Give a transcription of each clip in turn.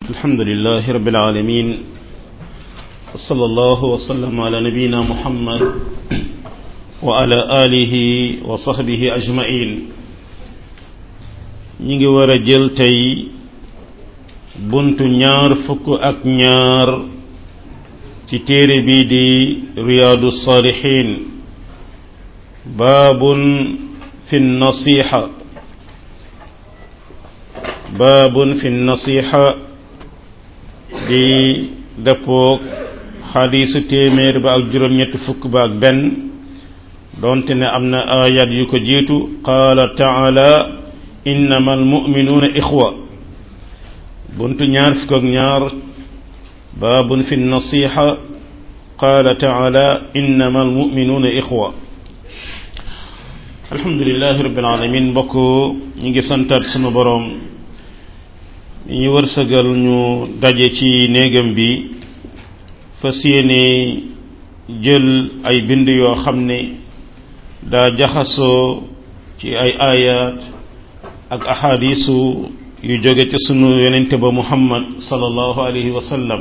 الحمد لله رب العالمين وصلى الله وسلم على نبينا محمد وعلى آله وصحبه أجمعين ñi ngi war a jël tey buntu ñaar fukk ak ñaar ci téere bii di riyaadu saalihiin baabun fi nasiixa baabun fi nasiixa di dëppoog xadiisu téeméer ba ak juróom-ñetti fukk ba ak benn doonte ne am na ayat yu ko jiitu qaala taala innama almuminuuna ixwa buntu ñaar fukk ak ñaar baabun fi nasiixa qaala taala innama almuminuuna ixwa alhamdulilahi rabbil alamin mbokk ñu ngi santaat sunu boroom ñu wërsëgal ñu daje ci néegam bi fas yéene jël ay bind yoo xam ne daa jaxasoo ci ay ayat ak ahadisu yu jóge ci sunu yonente ba muhammad sallallahu alayhi wa sallam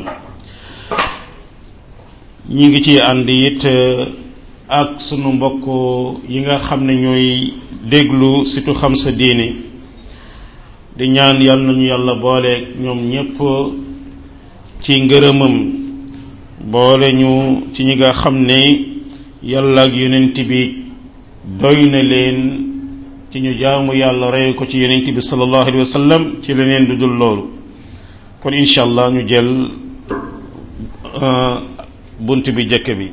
ñi ngi ci ànd it ak sunu mbokk yi nga xam ne ñooy déglu surtout xam sa diine di ñaan yàlla nañu yàlla boole ñoom ñépp ci ngërëmam boole ñu ci ñi nga xam ne yàlla ak yonent bi doy na leen ci ñu jaamu yàlla rey ko ci yonent bi sallallahu alayhi wa sallam ci leneen du dul loolu kon incha allah ñu jël bunt bi jëkk bi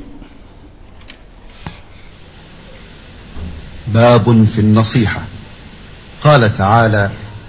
باب في النصيحة قال تعالى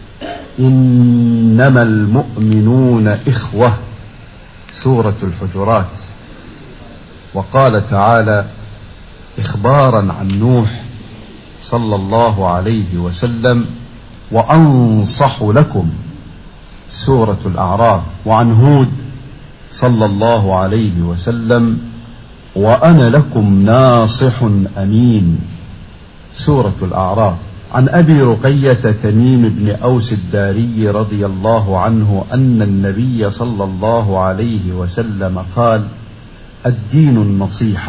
إنما المؤمنون إخوة سورة الحجرات وقال تعالى إخبارا عن نوح صلى الله عليه وسلم وأنصح لكم سورة الأعراف وعن هود صلى الله عليه وسلم وأنا لكم ناصح أمين سورة الأعراف عن أبي رقية تميم بن أوس الداري رضي الله عنه أن النبي صلى الله عليه وسلم قال الدين النصيحة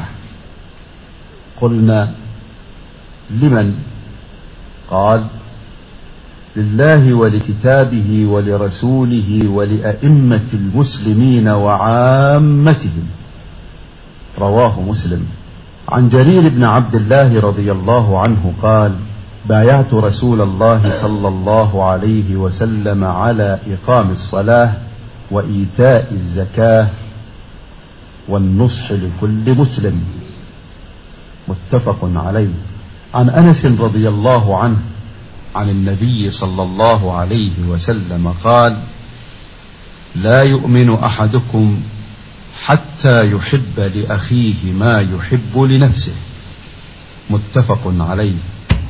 قلنا لمن قال لله ولكتابه ولرسوله ولأئمة المسلمين وعامتهم رواه مسلم عن جرير بن عبد الله رضي الله عنه قال بايعت رسول الله صلى الله عليه وسلم على إقام الصلاة وإيتاء الزكاة والنصح لكل مسلم متفق عليه عن أنس رضي الله عنه عن النبي صلى الله عليه وسلم قال لا يؤمن أحدكم حتى يحب لأخيه ما يحب لنفسه متفق عليه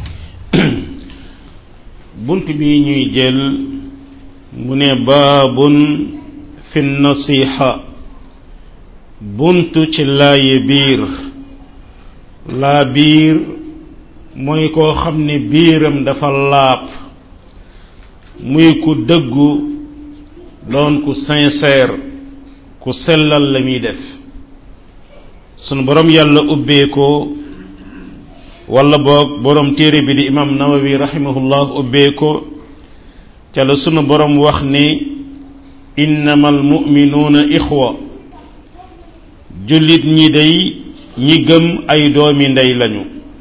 bunt bi ñuy jël mu ne baabun fi nasiha bunt ci laaye biir laa biir mooy koo xam ne biiram dafa laab muy ku dëggu doon ku sincère ku sellal la muy def sunu borom yàlla ubbee ko wala boog borom téere bi di imam nawawi rahimahullah ubbee ko ca la sunu borom wax ni innama almuminuuna ixwa jullit ñi day ñi gëm ay doomi ndey lañu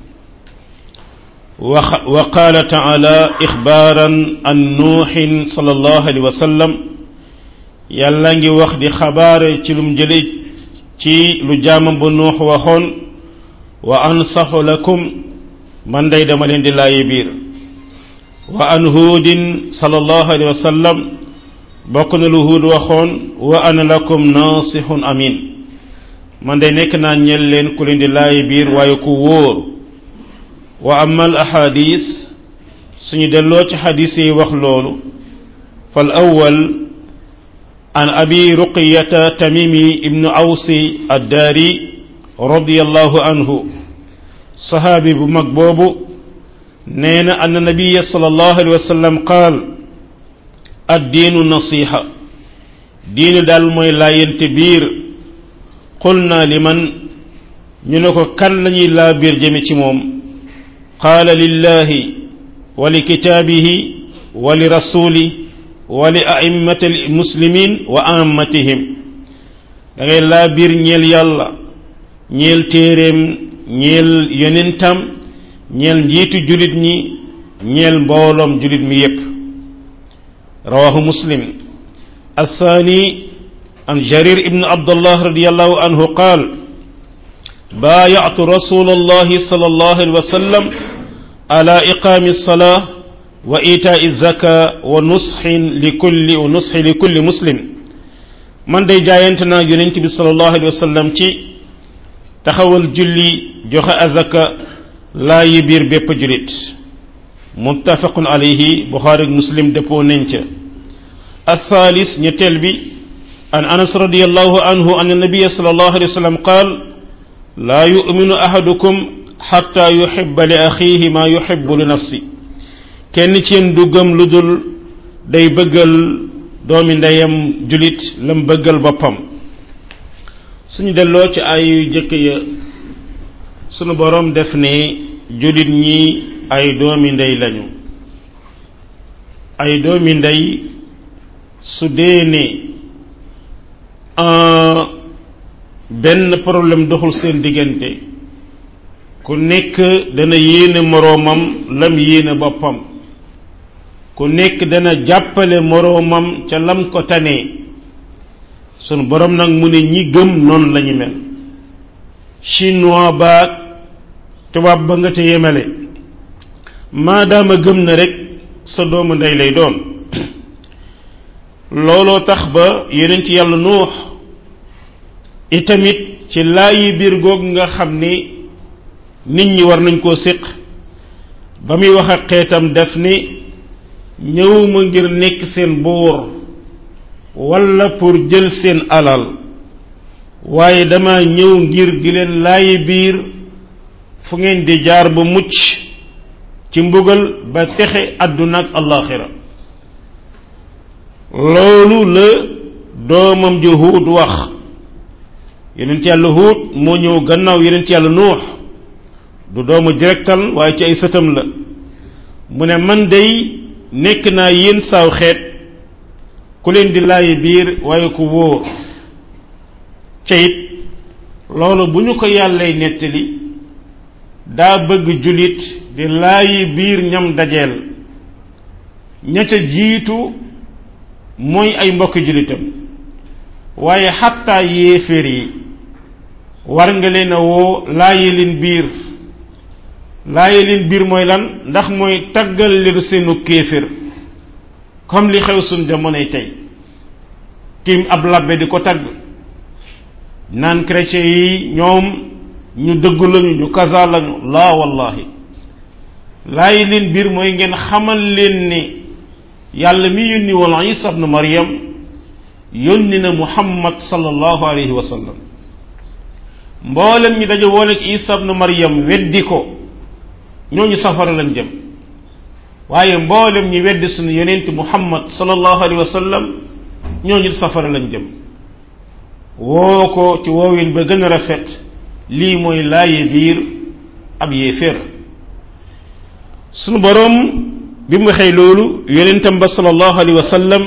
wa qaala taala ixbaaran an nuuxin sallallahu alayhi wa sallam yàlla ngi wax di xabaare ci lum jële ci lu jaamam ba nuux waxoon wa ansaxu lakum man day dama leen di laayi biir wa an huudin sallallahu alayhi wa sallam bokk na lu huud waxoon wa ana lakum naasixun amin man day nekk naa ñel leen ku leen di laayi biir waaye ku wóor wa amma al ahadis suñu delloo ci xadis yi wax loolu fal awwal an abi ruqiyata tamimi ibnu awsi addaari radiyallahu anhu saxaabi bu mag boobu nee na anna nabiya sallallahu alayhi wa sallam qaal addiinu nasiha diine daal mooy laayante biir qul naa li man ñu ne ko kan lañuy laa biir jëme ci moom qaala lillahi wa li kitaabihi wa li rasuli wa li a'immati muslimin wa ammatihim da ngay laa biir ñeel yàlla ñeel téeréem ñeel yonentam ñeel njiitu julit ñi ñeel mbooloom julit mi yépp rawahu muslim الثاني عن جرير ابن عبد الله رضي الله عنه قال بايعت رسول الله صلى الله عليه وسلم على إقام الصلاة وإيتاء الزكاة ونصح لكل ونصح لكل مسلم من دي جاينتنا يونتي صلى الله عليه وسلم تي تخول جلي جوخ أزكا لا يبير بيب جليت متفق عليه بخاري مسلم دبو ننچه الثالث نتلبي عن أنس رضي الله عنه أن النبي صلى الله عليه وسلم قال لا يؤمن أحدكم حتى يحب لأخيه ما يحب لنفسه kenn ci yéen du gëm lu dul day bëggal doomi ndeyam julit lam bëggal boppam suñu delloo ci ay yu jëkk ya sunu borom def ne julit ñi ay doomi ndey lañu ay doomi ndey su dee ne benn problème doxul seen diggante ku nekk dana yéene moroomam lam yéene boppam ku nekk dana jàppale moroomam ca lam ko tanee sunu borom nag mu ne ñi gëm noonu lañu mel chinois baag tubaab ba nga ca yemale maadaama gëm na rek sa doomu ndey lay doon looloo tax ba yonent yàlla nuux itamit ci laayi biir googu nga xam ni nit ñi war nañ koo séq ba muy wax ak xeetam def ni ñëwuma ngir nekk seen buur walla pour jël seen alal waaye dama ñëw ngir di leen laayi biir fu ngeen di jaar ba mucc ci mbugal ba texe àdduna ak allaxira loolu la doomam ji huut wax yonent yàlla huut moo ñëw gannaaw yonent yàlla nuux du doomu directal waaye ci ay sëtam la mu ne man day nekk naa yéen saaw xeet ku leen di laayi biir waaye ku wóor ca it loolu bu ñu ko yàllay nettali daa bëgg julit di laayi biir ñam dajeel ña ca jiitu mooy ay mbokki julitam waaye xattaa yéeféer yi war nga leen a woo laayi leen biir laayi leen biir mooy lan ndax mooy taggal leen seenu kéefér comme li xew suñ jamonoy tey tim ab labbe di ko tagg naan chrétien yi ñoom ñu dëggu lañu ñu kaza lañu laa wallahi laayi leen biir mooy ngeen xamal leen ni yàlla mi yónni woon isa ibnu maryam yónni na muhammad sallallahu alayhi wa sallam mboolem ñi daje woon ak isa ibnu maryam weddi ko ñooñu safara lañ jëm waaye mboolem ñi weddi suñu yonent muhammad sallallahu alayhi wa sallam ñooñu safara lañ jëm woo ko ci woowin ba gën a rafet lii mooy laaye biir ab yéeféer sunu boroom bi mu waxee loolu yonentam ba sallallahu alayhi wa sallam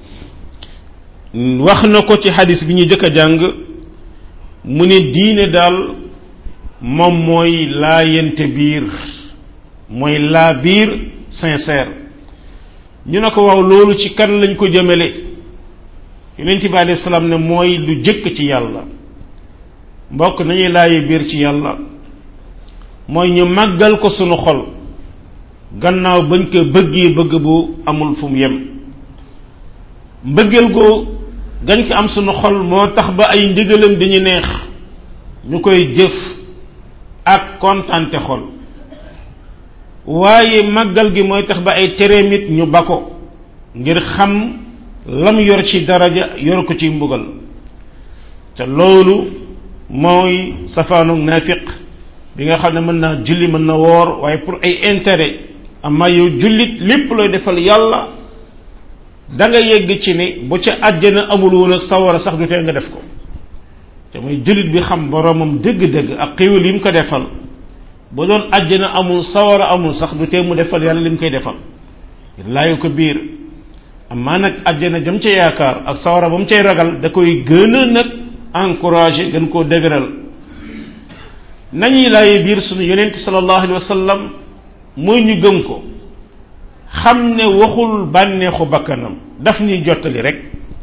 wax na ko ci xadis bi ñu jëkk a jàng mu ne diine daal moom mooy laayante biir mooy laa biir sincère ñu ne ko waaw loolu ci kan lañ ko jëmale yonent bi alayhi salaam ne mooy lu jëkk ci yàlla mbokk nañuy laaye biir ci yàlla mooy ñu màggal ko sunu xol gannaaw bañ ko bëggee bëgg bu amul fu mu yem mbëggeel ko gañ ko am sunu xol moo tax ba ay ndigalam dañu neex ñu koy jëf ak kontante xol waaye màggal gi mooy tax ba ay tereem it ñu ba ko ngir xam lam yor ci daraja yor ko ci mbugal te loolu mooy safaanu naafiq bi nga xam ne mën naa julli mën na woor waaye pour ay intérêt amma yow jullit lépp looy defal yàlla da nga yegg ci ni bu ca àjjana amul woon ak sawara sax du tee nga def ko te muy jullit bi xam boromam dëgg-dëgg ak xéwal yi mu ko defal bu doon àjjana amul sawara amul sax du tee mu defal yàlla li mu koy defal laayu ko biir amaa nag àjjana jëm ca yaakaar ak sawara ba mu cay ragal da koy gën a nag encouragé gën koo dëgëral nañuy laaye biir sunu yonent sallallahu alayhi wa sallam mooy ñu gëm ko xam ne waxul bànneexu bakkanam daf ñuy jottali rek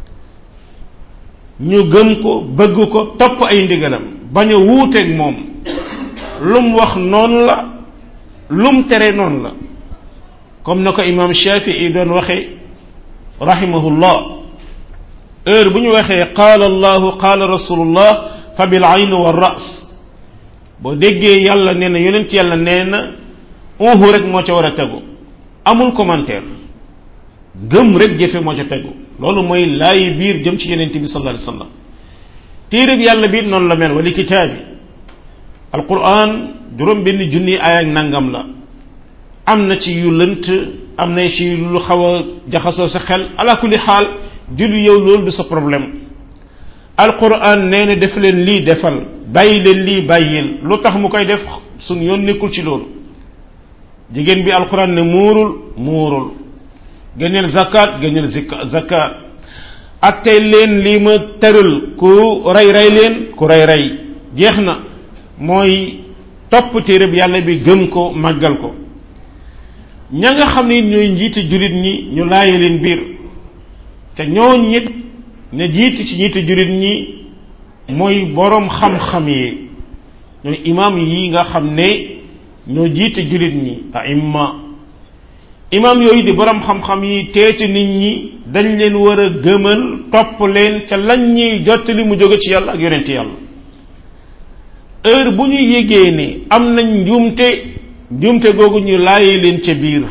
ñu gëm ko bëgg ko topp ay ndigalam bañ a wuuteeg moom lum wax noonu la lum tere noonu la comme na ko imam Shafii doon waxe rahimahullah heure bu ñu waxee qaala allahu qaala rasulullah fa bil ayn wa ras boo déggee yàlla nee na yonent yàlla nee na uhu rek moo ca war a tegu amul commentaire gëm rek jëfe moo ca tegu loolu mooy laayi biir jëm ci yonent bi sallallahu alayhi wasallam téere bi yàlla biir noonu la mel wali kitaabi alquran juróom benn junni ay ak nangam la am na ci yu lënt am na ci lu xaw a jaxasoo sa xel ala kulli xaal julli yow loolu du sa problème alquran nee na def leen lii defal bàyyi leen lii bàyyil lu tax mu koy def suñ yoon nekkul ci loolu jigéen bi alquran ne muurul muurul génneel zakat génneel zakat attey leen lii ma tëral ku rey rey leen ku rey rey jeex na mooy topp téereb yàlla bi gëm ko màggal ko ña nga xam ne ñooy njiiti jullit ñi ñu laaye leen biir te ñoo ñit ne jiitu ci njiiti jullit ñi mooy boroom xam-xam yi ñooy imaam yi nga xam ne ñoo jiite jullit ñi aimma imaam yooyu di boroom xam-xam yi teeti nit ñi dañ leen war a gëmal topp leen ca lañ ñuy jottali mu jóge ci yàlla ak yonent yàlla heure bu ñu yégee ne am nañ njuumte njuumte googu ñu laayee leen ca biir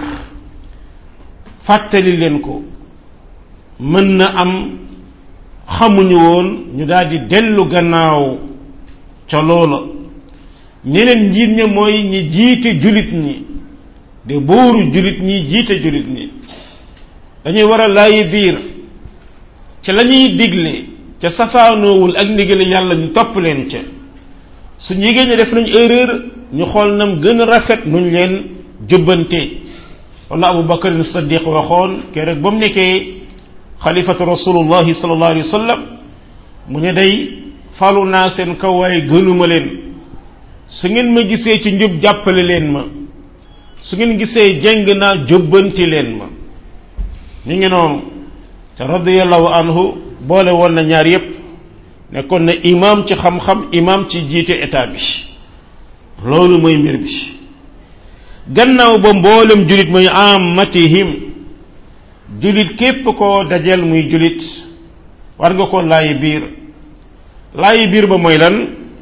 fàttali leen ko mën na am xamuñu woon ñu daal di dellu gannaaw ca loola ñeneen njiit ña mooy ñi jiite julit ñi de booru julit ñi jiite julit ñi dañuy war a laayi biir ca la ñuy digle ca safaanoowul ak ndigale yàlla ñu topp leen ca su yégée ne def nañ erreur ñu xool nam gën a rafet nuñ leen jubbante wala abu bakar siddiq waxoon keroog ba mu nekkee xalifatu rasulullahi sallallahu alayhi wa sallam mu ne day falu naa seen kaw waaye gënuma leen su ngeen ma gisee ci njub jàppale leen ma su ngeen gisee jeng naa jubbanti leen ma ñu ngi noonu te radiyallahu anhu boole woon na ñaar yépp nekkoon na imam ci xam-xam imam ci jiite état bi loolu mooy mbir bi gannaaw ba mboolem julit muy amatihim julit képp koo dajel muy julit war nga ko laayi biir laayi biir ba mooy lan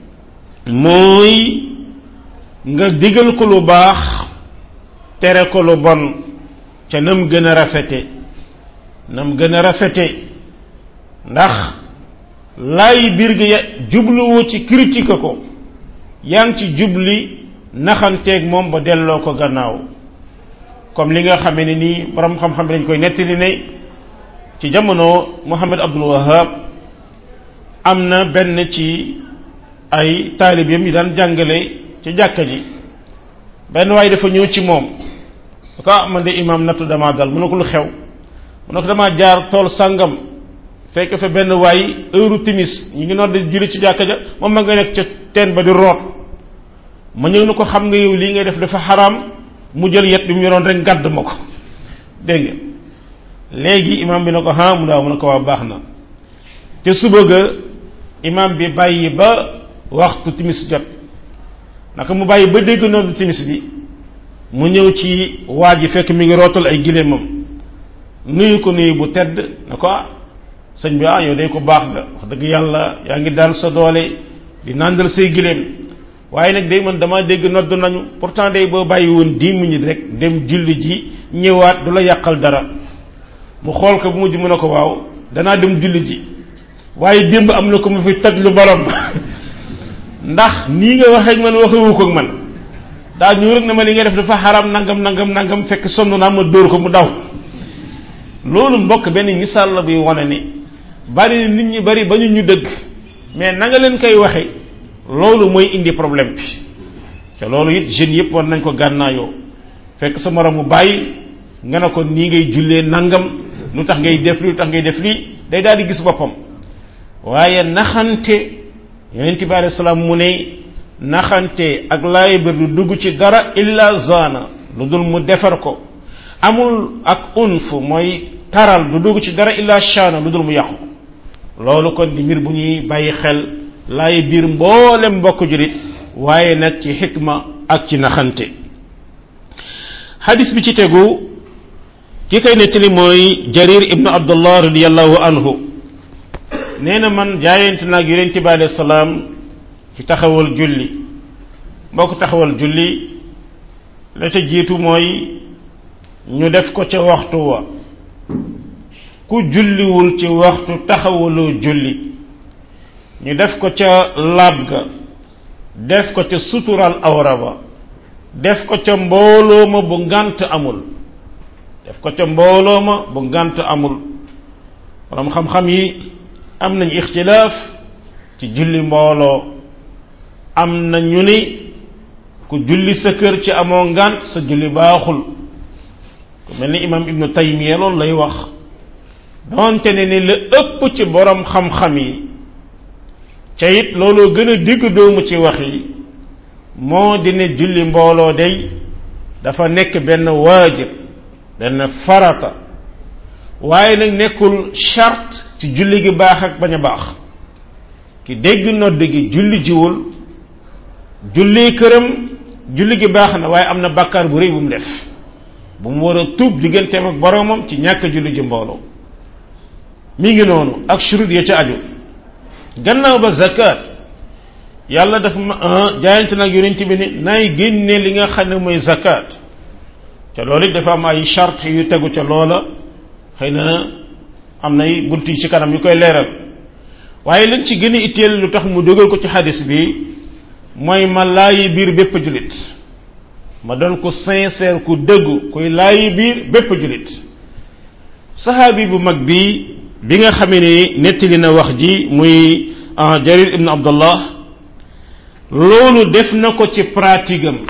mooy nga digal ko lu baax tere ko lu bon ca nam gën a rafete nam gën a rafete ndax laayi biir gi ya jubluwoo ci critique ko yaa ngi ci jubli naxanteeg moom ba delloo ko gannaaw comme li nga xamee ne nii borom xam-xam bi dañ koy nettali ne ci jamono Muhammad Abdul Wahab am na benn ci ay taalibeem yi daan jàngale ci jàkka ji benn waaye dafa ñëw ci moom da ko ah man de imaam nattu damaa dal mu ne ko lu xew mu ne ko damaa jaar tool sàngam fekk fa benn waay heure timis ñu ngi noor di julli ci jàkka ja moom ma nga nekk ca teen ba di root ma ñëw na ko xam nga yow lii ngay def dafa xaraam mu jël yet bi mu yoroon rek gàdd ma ko dégg nga léegi imam bi na ko ha mu daaw mu ne ko waa baax na te suba ga imam bi bàyyi ba waxtu timis jot naka mu bàyyi ba dégg noonu timis bi mu ñëw ci waa ji fekk mi ngi rootal ay gileemam nuyu ko nuyu bu tedd na ko ah sëñ bi ah yow day ko baax nga wax dëgg yàlla yaa ngi daan sa doole di nàndal say gileem waaye nag day man dama dégg nodd nañu pourtant day boo bàyyi woon dix minutes rek dem julli ji ñëwaat du la yàqal dara mu xool ko bu mujj mu ne ko waaw danaa dem julli ji waaye démb am na ko mu fi toj lu borom ndax nii nga waxee ak man waxewu ko ak man daa ñëw rek ne ma li nga def dafa xaram nangam nangam nangam fekk sonn naa ma dóor ko mu daw loolu mbokk benn misaal la buy wane ne bari na nit ñi bari ba ñu ñu dëgg mais na nga leen koy waxe loolu mooy indi problème bi te loolu it jeunes yëpp war nañ ko gànnaayoo fekk sa moromu bàyyi nga ne ko nii ngay jullee nangam lu tax ngay def lii lu tax ngay def lii day daal di gis boppam waaye naxante yonent bi alayhi salaam mu ne naxante ak laay bir du dugg ci dara illa zana lu dul mu defar ko amul ak unf mooy taral du dugg ci dara illa shana lu dul mu yàqu loolu kon di mbir bu ñuy bàyyi xel laay biir mboolem mbokk julit waaye nag ci xikma ak ci naxante xadis bi ci tegu ki koy nettali mooy jarir ibnu abdullah radiallahu anhu nee na man jaayante naag yonente bi alayhi salaam ci taxawal julli mbokk taxawal julli la ca jiitu mooy ñu def ko ca waxtu wa ku julliwul ci waxtu taxawaloo julli ñu def ko ca laab ga def ko ca sutural awra ba def ko ca mbooloo ma bu ngant amul def ko ca mbooloo ma bu ngant amul borom xam-xam yi am nañ ixtilaaf ci julli mbooloo am na ñu ni ku julli sa kër ci amoo ngant sa julli baaxul ku mel ni imam ibnu taymiya loolu lay wax doonte ne ni la ëpp ci borom xam-xam yi ca it looloo gën a digg doomu ci wax yi moo di ne julli mbooloo day dafa nekk benn waajib benn farata waaye nag nekkul charte ci julli gi baax ak bañ a baax ki dégg nodd gi julli jiwul julli këram julli gi baax na waaye am na bàkkaar bu rëy bu mu def bu mu war a tuub digganteem ak boromam ci ñàkk julli ji mbooloo mi ngi noonu ak shurut ya ca aju gannaaw ba zakat yàlla dafa ma jaayante nag yonent bi ni nay génne li nga xam ne mooy zakat te loolu it dafa am ay charte yu tegu ca loola xëy na am nay bunt yi ci kanam yu koy leeral waaye lañ ci gën a itteel lu tax mu dogal ko ci xadis bi mooy ma laayi biir bépp julit ma doon ko sincère ku dëggu kuy laayi biir bépp julit saxaabi bu mag bi bi nga xamee ni nettali na wax ji muy jarir ibn abdullah loolu def na ko ci pratique am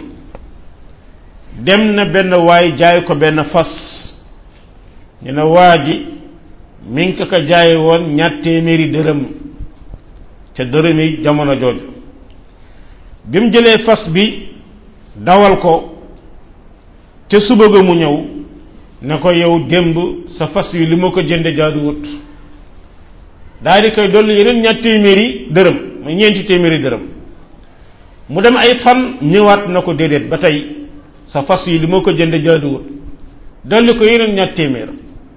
dem na benn waay jaay ko benn fas ñu ne waa ji mi ngi ko ko jaaye woon ñaar téeméeri dërëm ca dërëm yi jamono jooju bi mu jëlee fas bi dawal ko ca suba ga mu ñëw ne ko yow démb sa fas wi li ma ko jënde jaaduwut daal di koy dolli yeneen ñaar téeméeri dërëm muy ñeenti téeméeri dërëm mu dem ay fan ñëwaat na ko déedéet ba tey sa fas yi li ma ko jënde jaaduwut dolli ko yeneen ñaar téeméer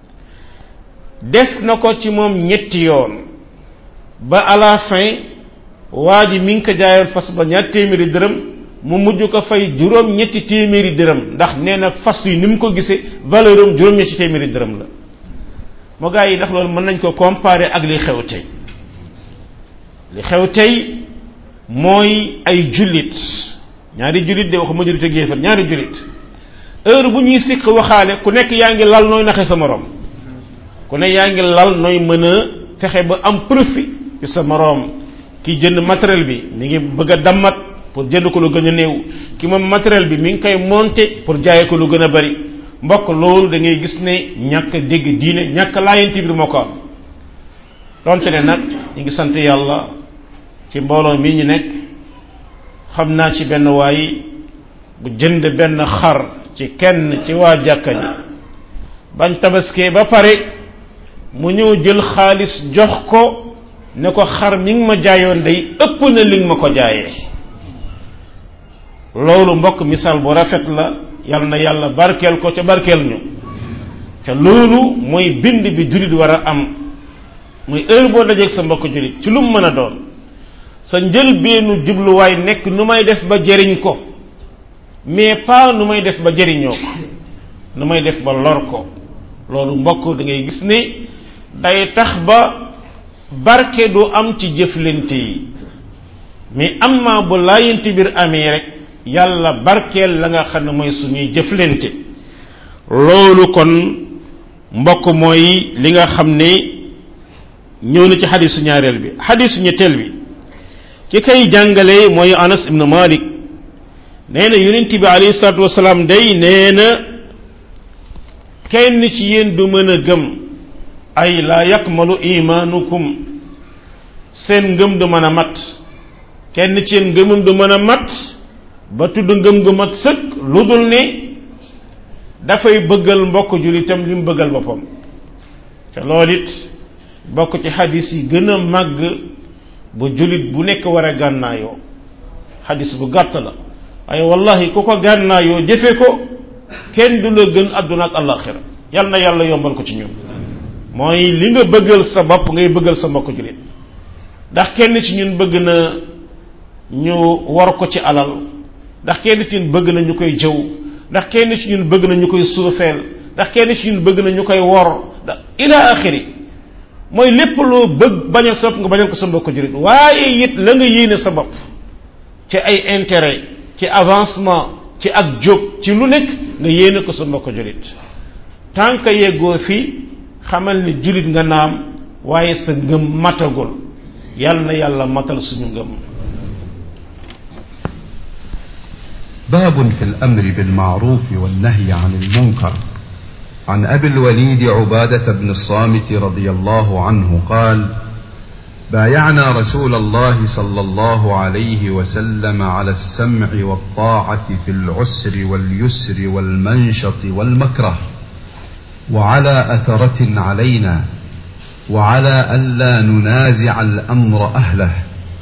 def na ko ci moom ñetti yoon ba à la fin waa ji mi ngi ko jaayoon fas ba ñaar téeméeri dërëm mu mujj ko fay juróom ñetti téeméeri dërëm ndax nee na fas yi ni mu ko gisee valeur am juróom ñetti téeméeri dërëm la moo gaa yi ndax loolu mën nañ ko comparer ak li xew tey li xew tey mooy ay jullit ñaari jullit de waxuma jullit ak yéefar ñaari jullit heure bu ñuy sikk waxaale ku nekk yaa ngi lal nooy naxe sa moroom ku ne yaa ngi lal nooy mën a fexe ba am profit ci sa moroom ki jënd matériel bi mi ngi bëgg a dammat pour jënd ko lu gën a néew ki moom matériel bi mi ngi koy monter pour jaaye ko lu gën a bari mbokk loolu da ngay gis ne ñàkk dégg diine ñàkk laayante biir moo ko am donte ne nag ñu ngi sant yàlla ci mbooloo mi ñu nekk xam naa ci benn waay bu jënd benn xar ci kenn ci waa jàkka ji bañ tabaskee ba pare mu ñëw jël xaalis jox ko ne ko xar mi ngi ma jaayoon day ëpp na li nga ma ko jaayee loolu mbokk misaal bu rafet la yal na yàlla barkeel ko ca barkeel ñu te loolu mooy bind bi jullit war a am muy heure boo dajeeg sa mbokk jullit ci lu mu mën a doon sa njëlbeenu jubluwaay nekk nu may def ba jëriñ ko mais pas nu may def ba jëriñoo ko nu may def ba lor ko loolu mbokk da ngay gis ne day tax ba barke du am ci jëflante yi mais am maa bu laayante biir amee rek yàlla barkeel la nga xam ne mooy suñuy jëflante loolu kon mbokk mooy li nga xam ne ñëw na ci xadisu ñaareel bi xadisu ñetteel bi ki kay jàngale mooy anas ibnu malik nee na yonent bi alayhi salaatu wasalaam day nee na kenn ci yéen du mën a gëm ay laa yakmalu imaanukum seen ngëm du mën a mat kenn ci yéen ngëmam du mën a mat ba tudd ngëm gu mat sëkk lu dul ne dafay bëggal mbokk julitam li mu bëggal boppam te loolu it bokk ci xadis yi gën a màgg bu julit bu nekk war a gànnaayoo xadis bu gàtt la waaye wallahi ku ko gànnaayoo jëfe ko kenn du la gën àdduna ak àllaaxira yal na yàlla yombal ko ci ñun mooy li nga bëggal sa bopp ngay bëggal sa mbokk julit ndax kenn ci ñun bëgg na ñu war ko ci alal ndax kenn ci ñun bëgg na ñu koy jëw ndax kenn ci ñun bëgg na ñu koy suufeel ndax kenn ci ñun bëgg na ñu koy wor ndax ila axiri mooy lépp loo bëgg bañal sa bopp nga bañal ko sa mbokk julit waaye it la nga yéene sa bopp ci ay intérêt ci avancement ci ak jóg ci lu nekk nga yéene ko sa mbokk julit tant que yeggoo fi xamal ni julit nga naam waaye sa ngëm matagul yàlla na yàlla matal suñu ngëm باب في الأمر بالمعروف والنهي عن المنكر عن أبي الوليد عبادة بن الصامت رضي الله عنه قال بايعنا رسول الله صلى الله عليه وسلم على السمع والطاعة في العسر واليسر والمنشط والمكره وعلى أثرة علينا وعلى ألا ننازع الأمر أهله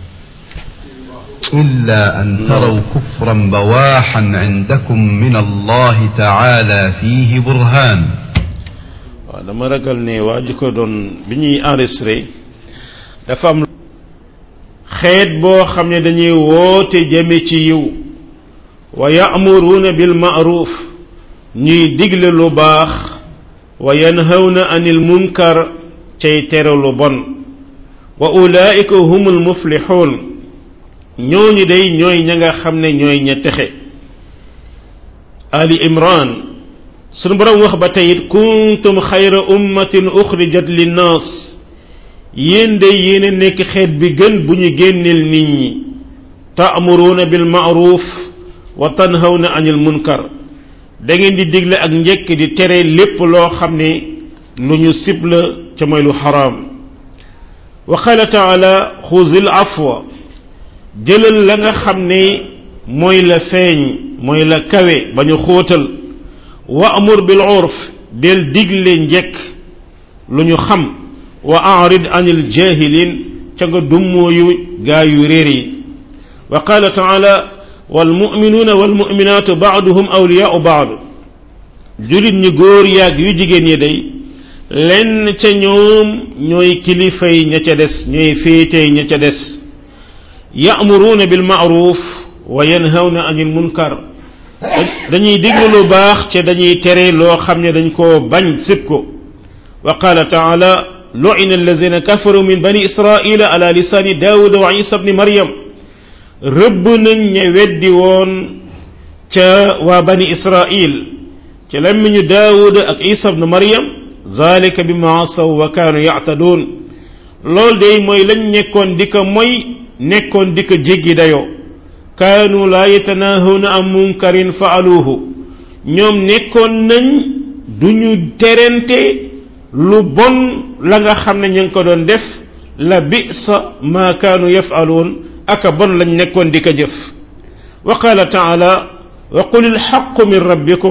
إلا أن تروا كفرا بواحا عندكم من الله تعالى فيه برهان waaw dama ragal ne waa ji ko doon bi ñuy enregistré dafa am xeet boo xam ne dañuy woote jëme ci yiw wa ya'muruuna bil ma'ruf ñuy digle lu baax wa yanhawna anil munkar cay tere lu bon wa ulaa'ika humul muflixuun ñooñu day ñooy ña nga xam ne ñooy ña texe ali imran sunu borom wax ba tey it kuntum xayra ummatin uxrijat linnaas yéen day yéen a nekk xeet bi gën bu ñu génneel nit ñi taamuruuna bil maaruf wa tanhawna anil munkar da ngeen di digle ak njëkk di tere lépp loo xam ne lu ñu sib la ca mooy lu xaraam wa qala taala xuzil afwa jëlal la nga xam ne mooy la feeñ mooy la kawe ba ñu xóotal wa amur bil urf del digle njekk lu ñu xam wa arid anil jahilin ca nga dummooyu gaa yu réer yi wa qala taala walmuminuuna walmuminaatu baaduhum awliyaau baad julit ñu góor yaag yu jigéen ñi day lenn ca ñoom ñooy kilifay ña ca des ñooy féetey ña ca des ya'muruuna bil ma'ruf wa yanhawna anil munkar dañuy diglu lu baax ca dañuy tere loo xam ne dañ koo bañ sib ko wa qala taala lu'ina allazina kafaru min bani israila ala lisani daawuda wa isa bni maryam rëbb nañ ña weddi woon ca waa bani israil ca lammiñu daawuda ak isa bni maryam zalika bima asaw wa kaanu ya'taduun loolu day mooy lañ nekkoon di ko moy nekkoon di ko jéggi dayoo kaanu laa yatanahawna an munkarin faaluuhu ñoom nekkoon nañ du ñu terente lu bon la nga xam ne ñu ngi ko doon def la bisa ma kaanu yafaluun aka bon lañ nekkoon di ko jëf wa qala taala wa qul ilxaqu min rabbikum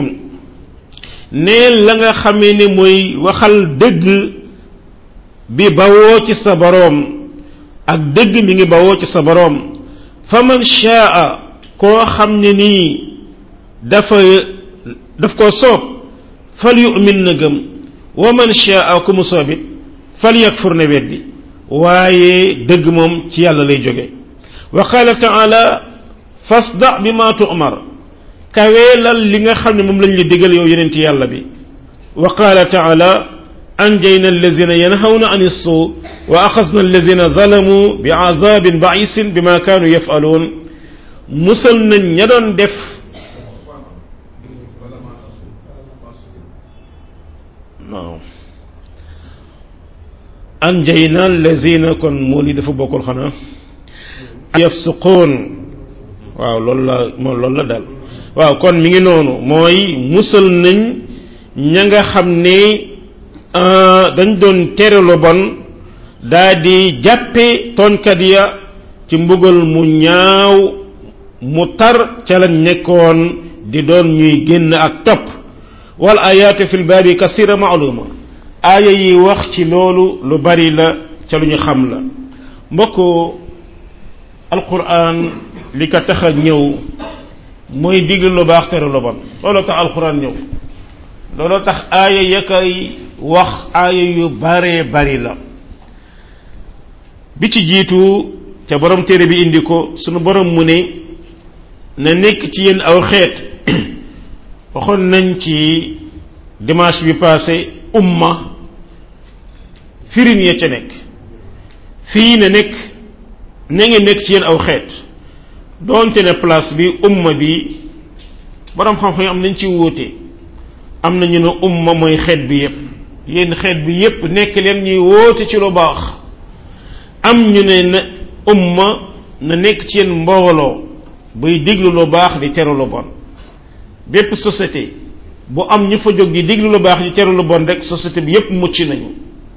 neel la nga xamee ne mooy waxal dëgg bi bawoo ci sa boroom ak dëgg mi ngi bawoo ci sa boroom fa man shaa koo xam ne nii dafa daf koo soob fal yu'min na gëm wa man shaa ku mu soobit fal yakfur na weddi waaye dëgg moom ci yàlla lay jóge wa qaala taala fasda bi ma tu'mar kaweelal li nga xam ne moom lañ la digal yow yeneen ci yàlla bi wa qaala taala anjayna allazina yanhawna an issu wa axasna allazina zalamu bi azabin baisin bima kaanu yafaluun musal nañ ña doon def waaw anjayna allazina kon moo li dafa bokkul xanaa yafsuqoon waaw loolu la moom loolu la daal waaw kon mi ngi noonu mooy musal nañ ña nga xam ne dañ doon tere lu bon daa di jàppe toonkat ya ci mbugal mu ñaaw mu tar ca lañ nekkoon di doon ñuy génn ak topp wal ayaatu fil baabi kasira maaluma aaya yi wax ci loolu lu bari la ca lu ñu xam la mbokk alquran li ko tax a ñëw mooy digal lu baax tere lu bon looloo tax alquran ñëw looloo tax aaya ya koy wax aaya yu baree bari la bi ci jiitu ca borom téere bi indi ko sunu borom mu ne na nekk ci yéen aw xeet waxoon nañ ci dimanche bi passé umma firin ya ca nekk fii na nekk na ngeen nekk ci yéen aw xeet doonte ne place bi umma bi borom xam-xam yi am nañ ci wóote am na ñu ne umma mooy xeet bi yépp yéen xeet bi yépp nekk leen ñuy wóote ci lu baax am ñu ne na umma na nekk ci yéen mbooloo buy diglu lu baax di teru lu bon bépp société bu am ñu fa jóg di diglu lu baax di teru lu bon rek société bi yépp mucc nañu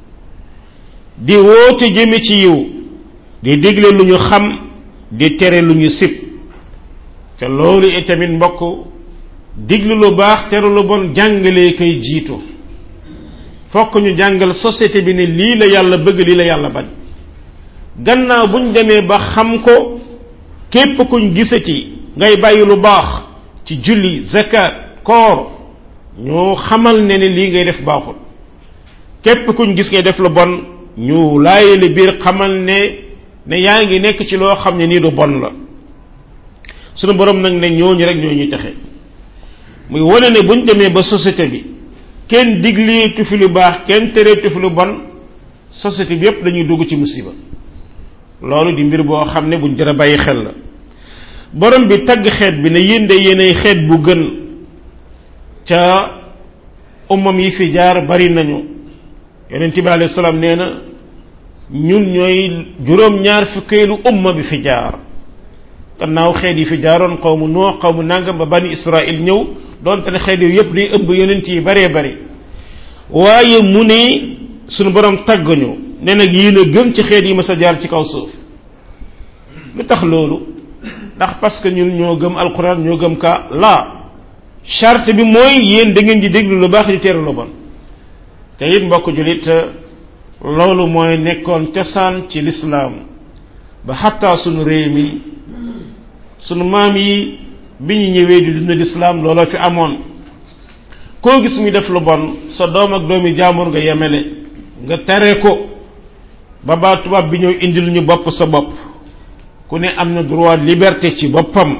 di woote jëme ci yiw di digle lu ñu xam di tere lu ñu sib te loolu itamit mbokk diglu lu baax tere lu bon jàngalee koy jiitu fokk ñu jàngal société bi ne lii la yàlla bëgg lii la yàlla bañ gannaaw buñ demee ba xam ko képp kuñ gisati ngay bàyyi lu baax ci julli zakat koor ñoo xamal ne ne lii ngay def baaxul képp kuñ gis ngay def lu bon ñu laayali biir xamal ne ne yaa ngi nekk ci loo xam ne nii du bon la sunu borom nag ne ñooñu rek ñoo ñuy taxe muy wane ne buñ demee ba société bi kenn digleetu fi lu baax kenn tereetu fi lu bon société bi yépp dañuy dugg ci musiba loolu di mbir boo xam ne buñ jara bàyyi xel la borom bi tagg xeet bi ne yéen de yéenay xeet bu gën ca umam yi fi jaar bari nañu yonent bi alayhi salaam nee na ñun ñooy juróom ñaar fukkeelu umma bi fi jaar gannaaw xeet yi fi jaaroon xawmu noo xawmu nangam ba bani israil ñëw doonte ne xeet yooyu yépp day ëmb yonent yi baree bari waaye mu ne sunu borom tagg ñu ne nag yéen a gën ci xeet yi ma sa jaar ci kaw suuf lu tax loolu ndax parce que ñun ñoo gëm alquran ñoo gëm ka la charte bi mooy yéen da ngeen di déglu lu baax di teeru lu bon te it mbokk julit loolu mooy nekkoon cosaan ci lislaam ba xattaa sunu réew mi sunu maam yi bi ñu ñëwee di dund lislaam looloo fi amoon koo gis muy def lu bon sa doom ak doomi jaambur nga yemele nga tere ko ba baa tubaab bi ñëw indil ñu bopp sa bopp ku ne am na droit liberté ci boppam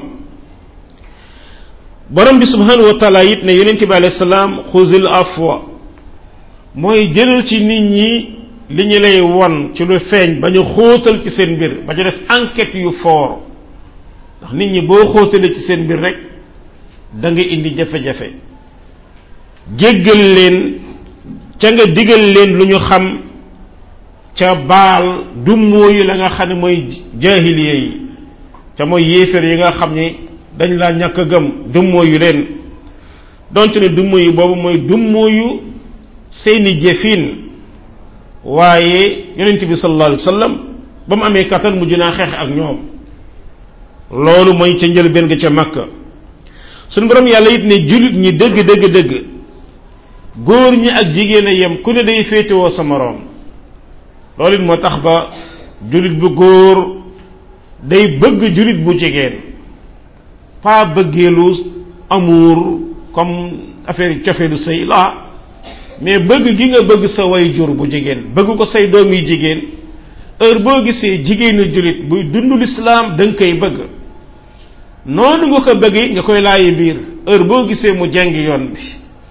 borom bi subhanahu wa taala it ne yonente bi alayhi salaam xuzil afwa mooy jëlal ci nit ñi li ñu lay won ci lu feeñ ba ñu xóotal ci seen mbir ba ñu def enquête yu fort ndax nit ñi boo xóotalee ci seen mbir rek da nga indi jafe-jafe jéggal leen ca nga digal leen lu ñu xam ca baal dummóoyu la nga xam ne mooy jaahiliya yi ca mooy yéeféer yi nga xam ne dañ laa ñàkk a gëm dummóoyu leen donte ne dummóoyu boobu mooy dummóoyu seeni jëfin waaye yonent bi sallallahu alayhi wa sallam ba mu amee kattan mujj naa xeex ak ñoom loolu mooy ca njëlbéen ga ca makka suñu borom yàlla it ne jullit ñi dëgg dëgg dëgg góor ñi ak jigéen a yem ku ne day féetewoo sa moroom loolu it moo tax ba jullit bu góor day bëgg jullit bu jigéen pas bëggeelu amour comme affaire cofeelu sëy la mais bëgg gi nga bëgg sa way jur bu jigéen bëgg ko say doom yi jigéen heure boo gisee jigéenu jullit buy dund lislaam da nga koy bëgg noonu nga ko bëggee nga koy laayi biir heure boo gisee mu jeng yoon bi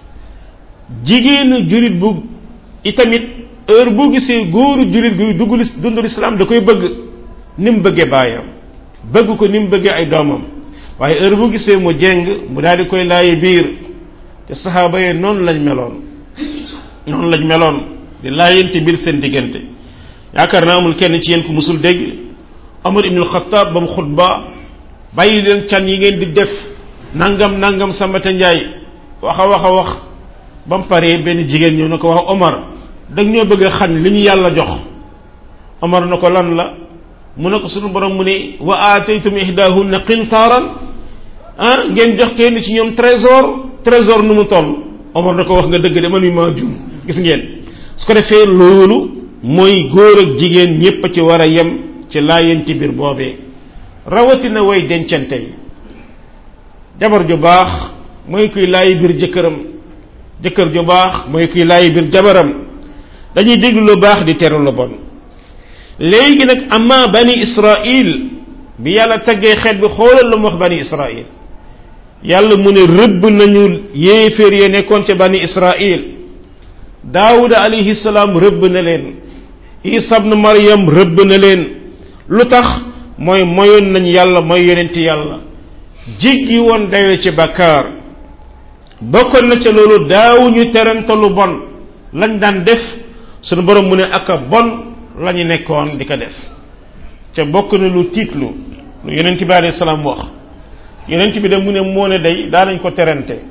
jigéenu jullit bu itamit heure boo gisee góoru jullit guy dugg dund lislaam da koy bëgg ni mu bëggee baayam bëgg ko ni mu bëggee ay doomam waaye heure boo gisee mu jeng mu daal di koy laayi biir te saxaaba yi noonu lañ meloon noonu lañ meloon di laayante biir seen diggante yaakaar naa amul kenn ci yéen ku musul dégg Omar ibnul Xattaab ba mu xutba bàyyi leen can yi ngeen di def nangam nangam Sambata Njaay wax a wax a wax ba mu paree benn jigéen ñëw na ko wax Omar dag ñoo bëgg a xam li ñu yàlla jox Omar na ko lan la mu ne ko sunu borom mu ne wa aataytum ihdahunna qintaaran ah ngeen jox kenn ci ñoom trésor trésor nu mu toll Omar na ko wax nga dëgg de man mi maa jum gis ngeen su ko defee loolu mooy góor ak jigéen ñépp a ci war a yem ci laayanti biir boobee rawatina way dencante yi jabar ju baax mooy kuy laayi biir jëkkëram jëkkër ju baax mooy kuy laayi biir jabaram dañuy déglu lu baax di teru lu bon léegi nag amma bani israil bi yàlla taggee xeet bi xoolal lu mu wax bani israil yàlla mu ne rëbb nañu yéeféer ya nekkoon ca bani israil daawuda alayhi salaam rëbb na leen isa ibn maryam rëbb na leen lu tax mooy moyoon nañ yàlla mooy yonenti yàlla jiggi woon dayo ci bakkaar bokkoon na ca loolu daawuñu terante lu bon lañ daan def sunu borom mu ne aka bon la ñu nekkoon di ko def ca bokk na lu tiitlu lu yonent bi alayhi salaam wax yonent bi de mu ne moo ne day daanañ ko terante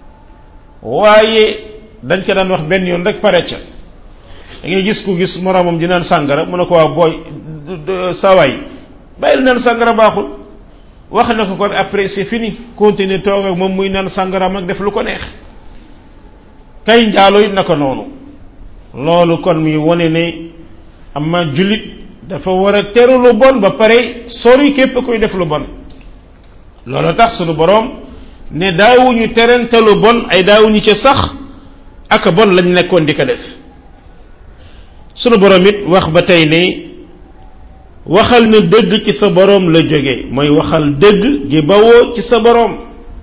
waaye dañ ko daan wax benn yoon rek pare ca da ngay gis ku gis moroomam di naan sàngara mu ne ko waa booy sawaay bàyyil naan sàngara baaxul wax na ko kon après c'est fini continuer toog ak moom muy naan sàngara mag def lu ko neex kay njaalo it na ko noonu loolu kon muy wone ne amma jullit dafa war a teru lu bon ba pare sori képp koy def lu bon loolu tax sunu boroom ne daawuñu terente lu bon ay daawuñu ca sax ak bon lañ nekkoon di ko def sunu boroom it wax ba tey ne waxal na dëgg ci sa boroom la jóge mooy waxal dëgg gi bawoo ci sa boroom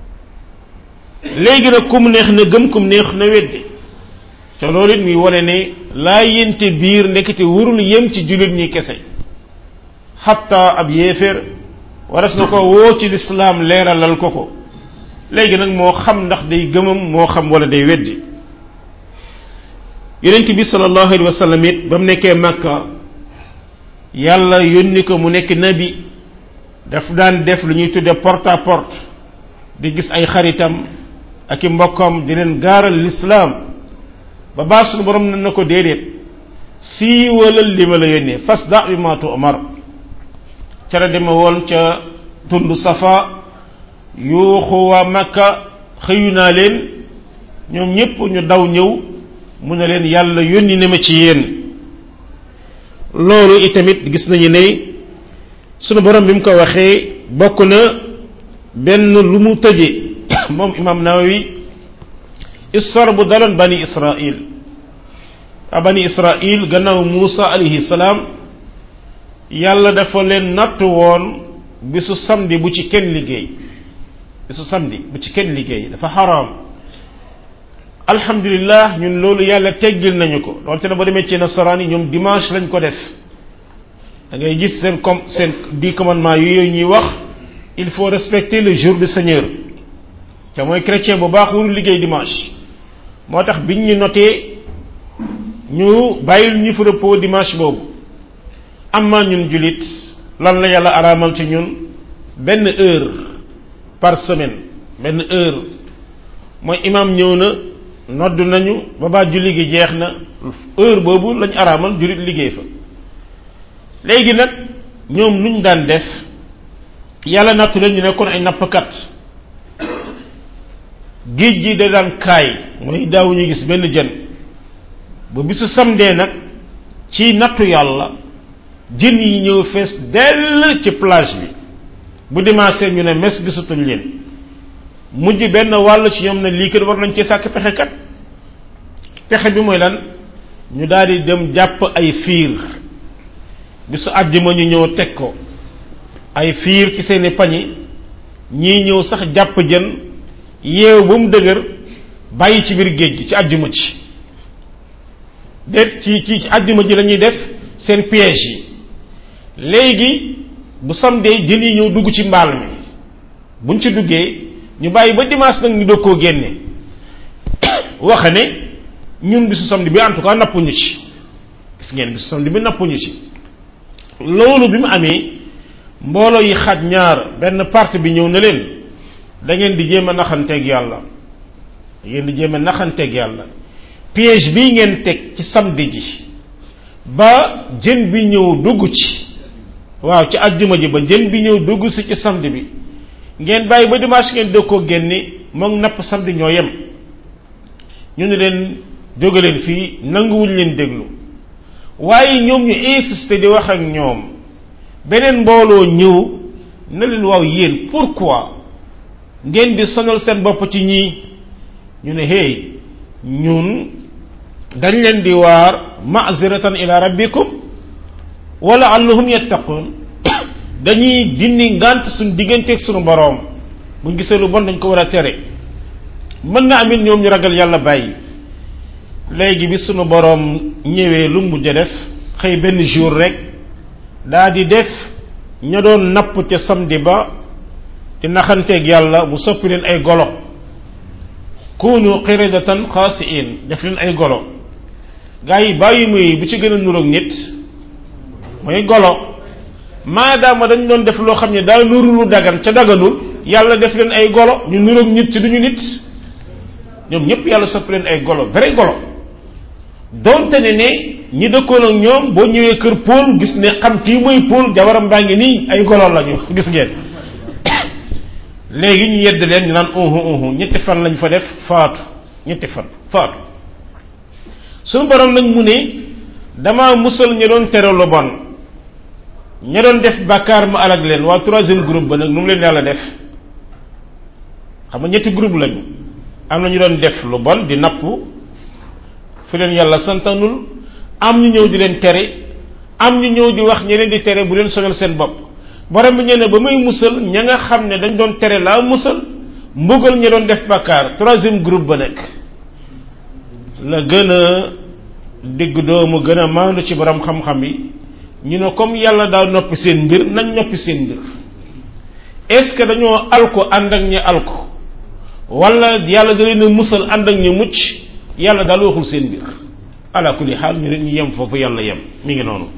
léegi nag kum neex na gëm kum neex na weddi te loolu it muy wane ne laa yente biir nekkati wurul yem ci jullit ñi kese xatta ab yéeféer waras na ko woo ci lislaam leeralal ko ko léegi nag moo xam ndax day gëmam moo xam wala day weddi yonent bi sallallahu alayhi wa sallam it ba mu nekkee Makka yàlla yónni ko mu nekk nabi daf daan def lu ñuy tudde porte à porte di gis ay xaritam ak i mbokkam di leen gaaral lislaam ba baax suñu borom na na ko déedéet siiwalal li ma la yónnee fas da bi maatu omar ca la deme woon ca tund safa yuuxu waa makka xëyu naa leen ñoom ñépp ñu daw ñëw mu ne leen yàlla yónni na ma ci yéen loolu itamit gis nañu ne sunu borom bi mu ko waxee bokk na benn lu mu tëje moom imam nawawi histoire bu daloon bani israil a bani israil gannaaw muusa alayhi salaam yàlla dafa leen natt woon bisu samedi bu ci kenn liggéey bisu samedi bu ci kenn liggéey dafa xaraam alhamdulillah ñun loolu yàlla teggil nañu ko loolu te na ba demee ci nasaraan yi ñoom dimanche lañ ko def da ngay gis seen com seen di commandement yooyu ñuy wax il faut respecter le jour du Seigneur te mooy chrétien bu baax warul liggéey dimanche moo tax biñ ñu notee ñu bàyyil ñu fa repos dimanche boobu am na ñun julit lan la yàlla araamal ci ñun benn heure par semaine benn heure mooy imam ñëw na nodd nañu ba baa julli gi jeex na heure boobu lañ araamal julit liggéey fa léegi nag ñoom nuñ daan def yàlla nattu leen ñu nekkoon ay nappkat géej gi da daan kaay mooy daawuñu gis benn jën ba bisu samdee nag ci nattu yàlla jën yi ñëw fees dell ci plage bi bu dimanche ñu ne mes gisatuñ leen mujj benn wàll ci ñoom ne lii kat war nañ ci sàkk pexe kat pexe bi mooy lan ñu daal di dem jàpp ay fiir bisu àjjuma ñu ñëw teg ko ay fiir ci seeni pañi ñii ñëw sax jàpp jën yeew ba mu dëgër bàyyi ci biir géej gi ci àjjuma ci déet ci ci àjjuma ji la ñuy def seen piège yi léegi bu samdee jën yi ñëw dugg ci mbaal mi buñ ci duggee ñu bàyyi ba dimanche nag ñu doog koo génne waxa ne ñun bisu samedi bi en tout cas nappuñu ci gis ngeen bis samedi bi nappuñu ci loolu bi mu amee mbooloo yi xaj ñaar benn parti bi ñëw na leen da ngeen di jéem a naxanteeg yàlla da ngeen di jéem a naxanteeg yàlla piège bii ngeen teg ci samedi ji ba jën bi ñëw dugg ci waaw ci àjjuma ji ba jën bi ñëw dugg si ci samedi bi ngeen bàyyi ba dimanche ngeen dëg koo génni moom napp samedi ñoo yem ñu ne leen jóge leen fii nanguwuñ leen déglu waaye ñoom ñu insister di wax ak ñoom beneen mbooloo ñëw na leen waaw yéen pourquoi ngeen di sonal seen bopp ci ñii ñu ne hey ñun dañ leen di waar ma'ziratan ila rabbikum wala allahum yattaqun dañuy dindi ngant suñ digganteeg suñu boroom buñ gisee lu bon dañ ko war a tere mën na amit ñoom ñu ragal yàlla bàyyi léegi bi sunu boroom ñëwee lu mujj def xëy benn jour rek daa di def ña doon napp ca samedi ba di naxanteeg yàlla mu soppi leen ay golo kunu qiradatan xaasiin def leen ay golo gaa yi bàyyi muy bu ci gën a nuroog nit mooy golo maadaama dañ doon def loo xam ne daa nuru lu dagan ca daganul yàlla def leen ay golo ñu nuroog nit ci duñu nit ñoom ñëpp yàlla soppi leen ay golo vrai golo donte ne ne ñi dëkkoon ak ñoom boo ñëwee kër Paul gis ne xam kii mooy Paul jabaram baa ngi nii ay golo lañu gis ngeen léegi ñu yedd leen ñu naan uhu uhu ñetti fan lañ fa def faatu ñetti fan faatu suñu borom nag mu ne dama musal ña doon tere lu bon ña doon def bàkkaar ma alag leen waa troisième groupe ba nag nu mu leen yàlla def xam nga ñetti groupe lañu am na ñu doon def lu bon di napp fi leen yàlla santanul am ñu ñëw di leen tere am ñu ñëw di wax ñeneen di tere bu leen sonal seen bopp borom bi ñene ba muy musal ña nga xam ne dañ doon tere laa musal mbugal ña doon def bàkkaar troisième groupe ba nekk la gën a digg doomu gën a maandu ci borom xam-xam yi ñu ne comme yàlla daa noppi seen mbir nañ noppi seen mbir est-ce que dañoo alko ànd ak ñi alko wala yàlla da leen a musal ànd ak ñu mucc yàlla daal waxul seen mbir ala kulli xaal ñu ñu yem foofu yàlla yem mi ngi noonu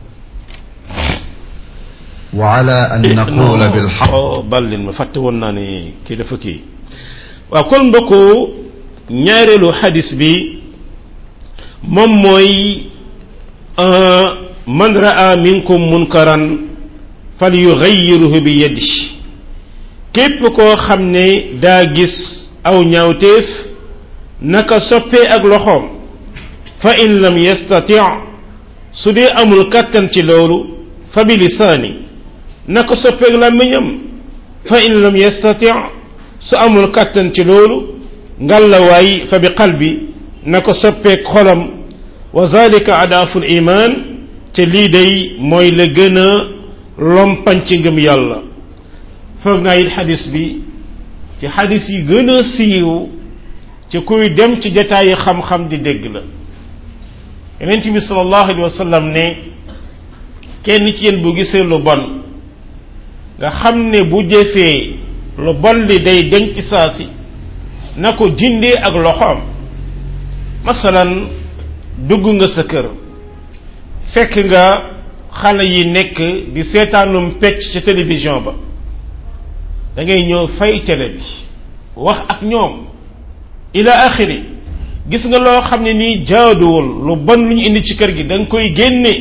وعلى أن نقول بالحق ballin ma fàtte woon naa ne kii dafa kii waaw kon mbokku ñaareelu xadis bi moom mooy man raa minkum munkaran fal yugayiruhu bi yadi képp koo xam ne daa gis aw ñaawteef naka soppee ak loxoom fa in lam yastati su dee amul kàttan ci loolu fa bi lisaani naka soppeeg làmmiñam fa in lam yastati su amul kàttan ci loolu ngàllawaay fa bi qalbi naka soppeeg xolam wa zalika adaaful iman te lii day mooy la gën a lompañ ci ngëm yàlla foog naa it xadis bi ci xadis yi gën a siiw ci kuy dem ci jataayi xam-xam di dégg la yonent bi sallallahu alayhi wa sallam ne kenn ci yéen bu gisee lu bon nga xam ne bu jëfee lu bon li day denc saasi na ko dindee ak loxoom masalan dugg nga sa kër fekk nga xale yi nekk di seetaanum pecc ci télévision ba da ngay ñëw fay télé bi wax ak ñoom ila axiri gis nga loo xam ne nii jaaduwul lu bon lu ñu indi ci kër gi da nga koy génne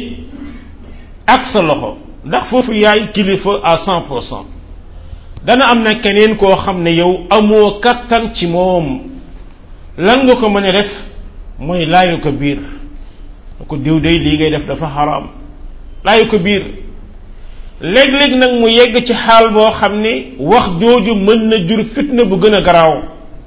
ak sa loxo ndax foofu yaay kilifa à cent pour cent dana am na keneen koo xam ne yow amoo kattan ci moom lan nga ko mën a def mooy laayu ko biir ko diw day lii ngay def dafa xaraam laayu ko biir léeg-léeg nag mu yegg ci xaal boo xam ne wax jooju mën na jur fitna bu gën a garaaw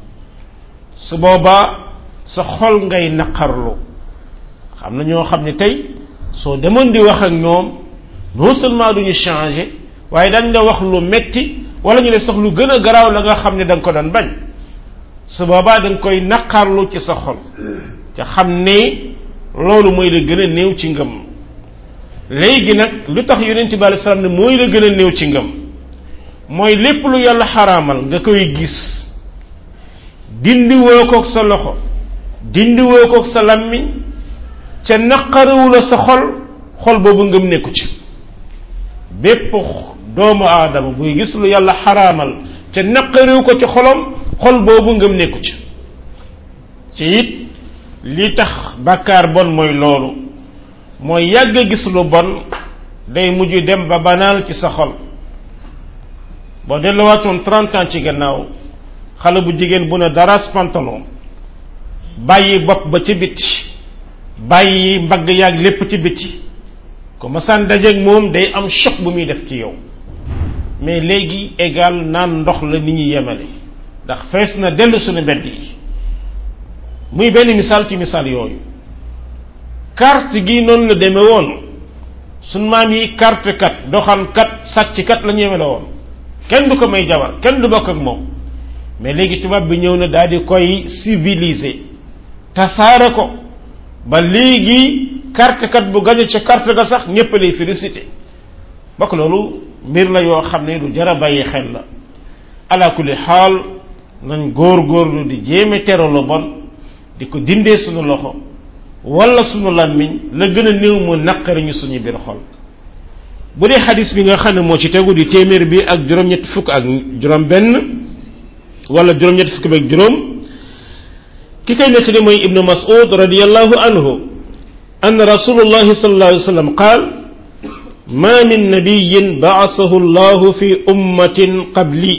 su boobaa sa xol ngay naqarlu xam na ñoo xam ne tey soo demoon di wax ak ñoom non seulement duñu changer waaye dañ la wax lu metti wala ñu def sax lu gën a garaaw la nga xam ne da nga ko doon bañ su boobaa da nga koy naqarlu ci sa xol te xam ne loolu mooy la gën a néew ci ngëm léegi nag lu tax yonent bi alei salaam ne mooy la gën a néew ci ngëm mooy lépp lu yàlla xaraamal nga koy gis dindi woo koog sa loxo dindi woo koog sa lammiñ ca naqariwu la sa xol xol boobu ngëm nekku ci bépp doomu aadama buy gis lu yàlla xaraamal ca naqariwu ko ci xolam xol boobu ngëm nekku ci ci it li tax bàkkaar bon mooy loolu mooy yàgg a gis lu bon day mujj dem ba banaal ci sa xol boo delluwaatoon trente ans ci gannaaw xale bu jigéen bu ne daras pantalon bàyyi bopp ba ci biti bàyyi mbagg yaag lépp ci biti ko masaan dajeeg moom day am choc bu muy def ci yow mais léegi égal naan ndox la nit ñi yemale ndax fees na dellu suñu mbedd yi muy benn misaal ci misaal yooyu carte gi noonu la demee woon suñ maam yi carte kat doxaan kat sàcc kat la ñu yemale woon kenn du ko may jabar kenn du bokk ak moom mais léegi tubaab bi ñëw na daal di koy civiliser tasaare ko ba léegi carte kat bu gañe ca carte ga sax ñépp lay félicité bokk loolu mbir la yoo xam ne du jara bàyyi xel la ala kulli xaal nañ góor góorlu di jéeme tero lu bon di ko dindee suñu loxo wala suñu làmmiñ la gën a néew mu naqari ñu suñu biir xol bu dee xadis bi nga xam ne moo ci tegu di téeméer bi ak juróom-ñetti fukk ak juróom benn wala juróom-ñetti fukk bi ak juróom ki koy nettali mooy ibnu mas'ud radiyallahu anhu أن رسول الله صلى الله عليه وسلم قال ما من نبي بعثه الله في أمة قبلي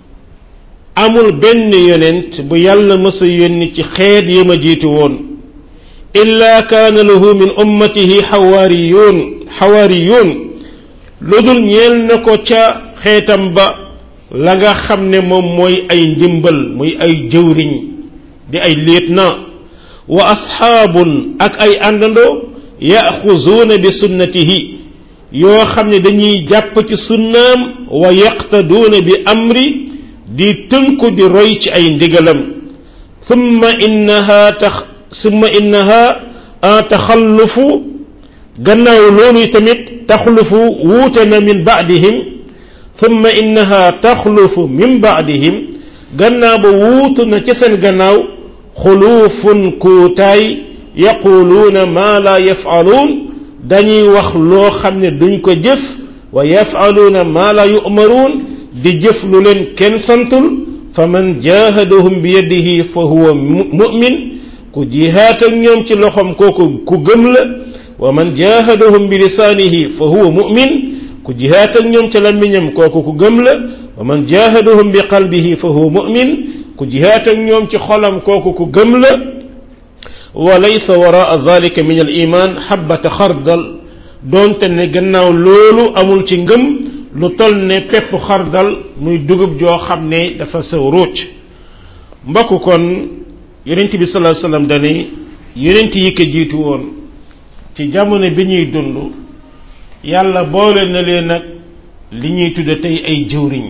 amul benn yonent bu yàlla mësa yónni ci xeet yi ma jiitu woon illa kaana lahu min ummatihi xawaariyuun xawaariyuun lu dul ñeel na ko ca xeetam ba la nga xam ne moom mooy ay ndimbal muy ay jëwriñ di ay lieutenant wa asxaabun ak ay àndandoo yaxuzuuna bi sunnatihi yoo xam ne dañuy jàpp ci sunnaam wa yaqtaduuna bi amri di tënku di roy ci ay ndigalam thumma innaha tax thumma innaha taxallufu gannaaw loolu tamit taxlufu wuute na min baadihim thumma innaha taxlufu min baadihim gannaaw ba wuutu na ci seen gannaaw xuluufun kuutaay yaquluuna maa laa yafaluun dañuy wax loo xam ne duñ ko jëf wa yafaluuna maa laa yu'maruun di jëf lu leen kenn santul fa man jaahadahum bi yadihi fa huwa mu'min ku jihaat ak ñoom ci loxom kooku ku gëm la wa man jaahadahum bi lisaanihi fa huwa mu'min ku jihaat ak ñoom ci làmmiñam kooku ku gëm la wa man jaahadahum bi qalbihi fa huwa mu'min ku jihaat ak ñoom ci xolam kooku ku gëm la wa laysa waraa zalika min al iman xabbata xardal doonte ne gannaaw loolu amul ci ngëm lu toll ne pepp xardal muy dugub joo xam ne dafa sew ruuc mbokk kon yonent bi sallallahu alayhi wasallam dane yonent yi ko jiitu woon ci jamono bi ñuy dund yàlla boole na leen nag li ñuy tudde tey ay jëwriñ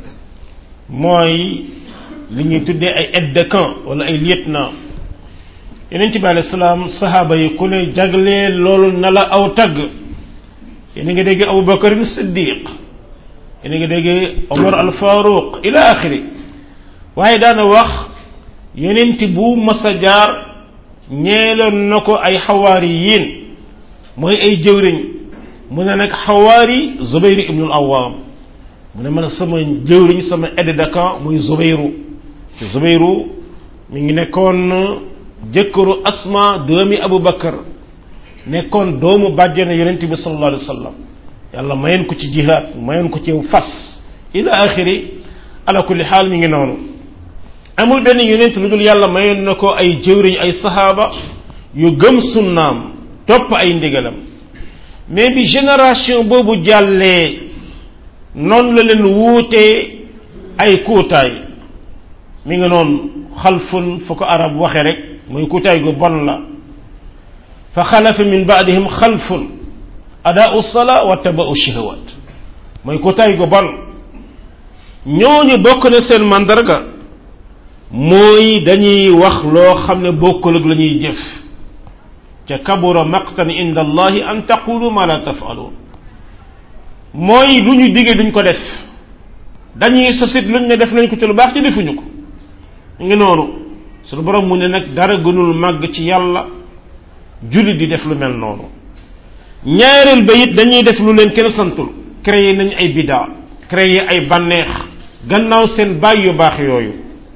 mooy li ñuy tuddee ay aide de camp wala ay lieutenant yonent bi alayhi salaam sahaaba yi ku ne jaglee loolu na la aw tagg yéen a ngi dégg Abu Bakar Siddiq yéen a ngi dégg Omar al Faruq ila axiri waaye daana wax yonent bu mas a jaar ñeeloon na ko ay xawaari yiin mooy ay jëwriñ mu ne nag xawaari Zubayr ibnul Awaam mu ne man sama jëwriñ sama aide de camp muy Zubayru te Zubayru mi ngi nekkoon jëkkëru Asma doomi Abu Bakar nekkoon doomu bàjjana yonent bi sallallahu alayhi wa sallam yàlla mayoon ko ci jihaad mayoon ko ci fas ila axiri ala kulli xaal mi ngi noonu amul benn yonent lu dul yàlla mayoon na ko ay jëwriñ ay sahaaba yu gëm sunnaam topp ay ndigalam mais bi génération boobu jàllee noonu la leen wuutee ay kuutaay mi ngi noonu xalfun fu ko arab waxe rek mooy kuutaay gu bon la fa xalafa min baadihim xalfun adaau sala wa tabau shahawat mooy kuutaay gu bon ñooñu bokk na seen mandarga mooy dañuy wax loo xam ne bokkul ak la ñuy jëf ca kabura maqtan inda allahi an taqulu ma la tafaluun mooy lu ñu digee duñ ko def dañuy sosit luñ ne def nañ ko ci lu baax ci defuñu ko ngi noonu suñu borom mu ne nag dara gënul màgg ci yàlla jullit di def lu mel noonu ñaareel ba it dañuy def lu leen kenn santul créer nañ ay bidaa créer ay bànneex gannaaw seen baay yu baax yooyu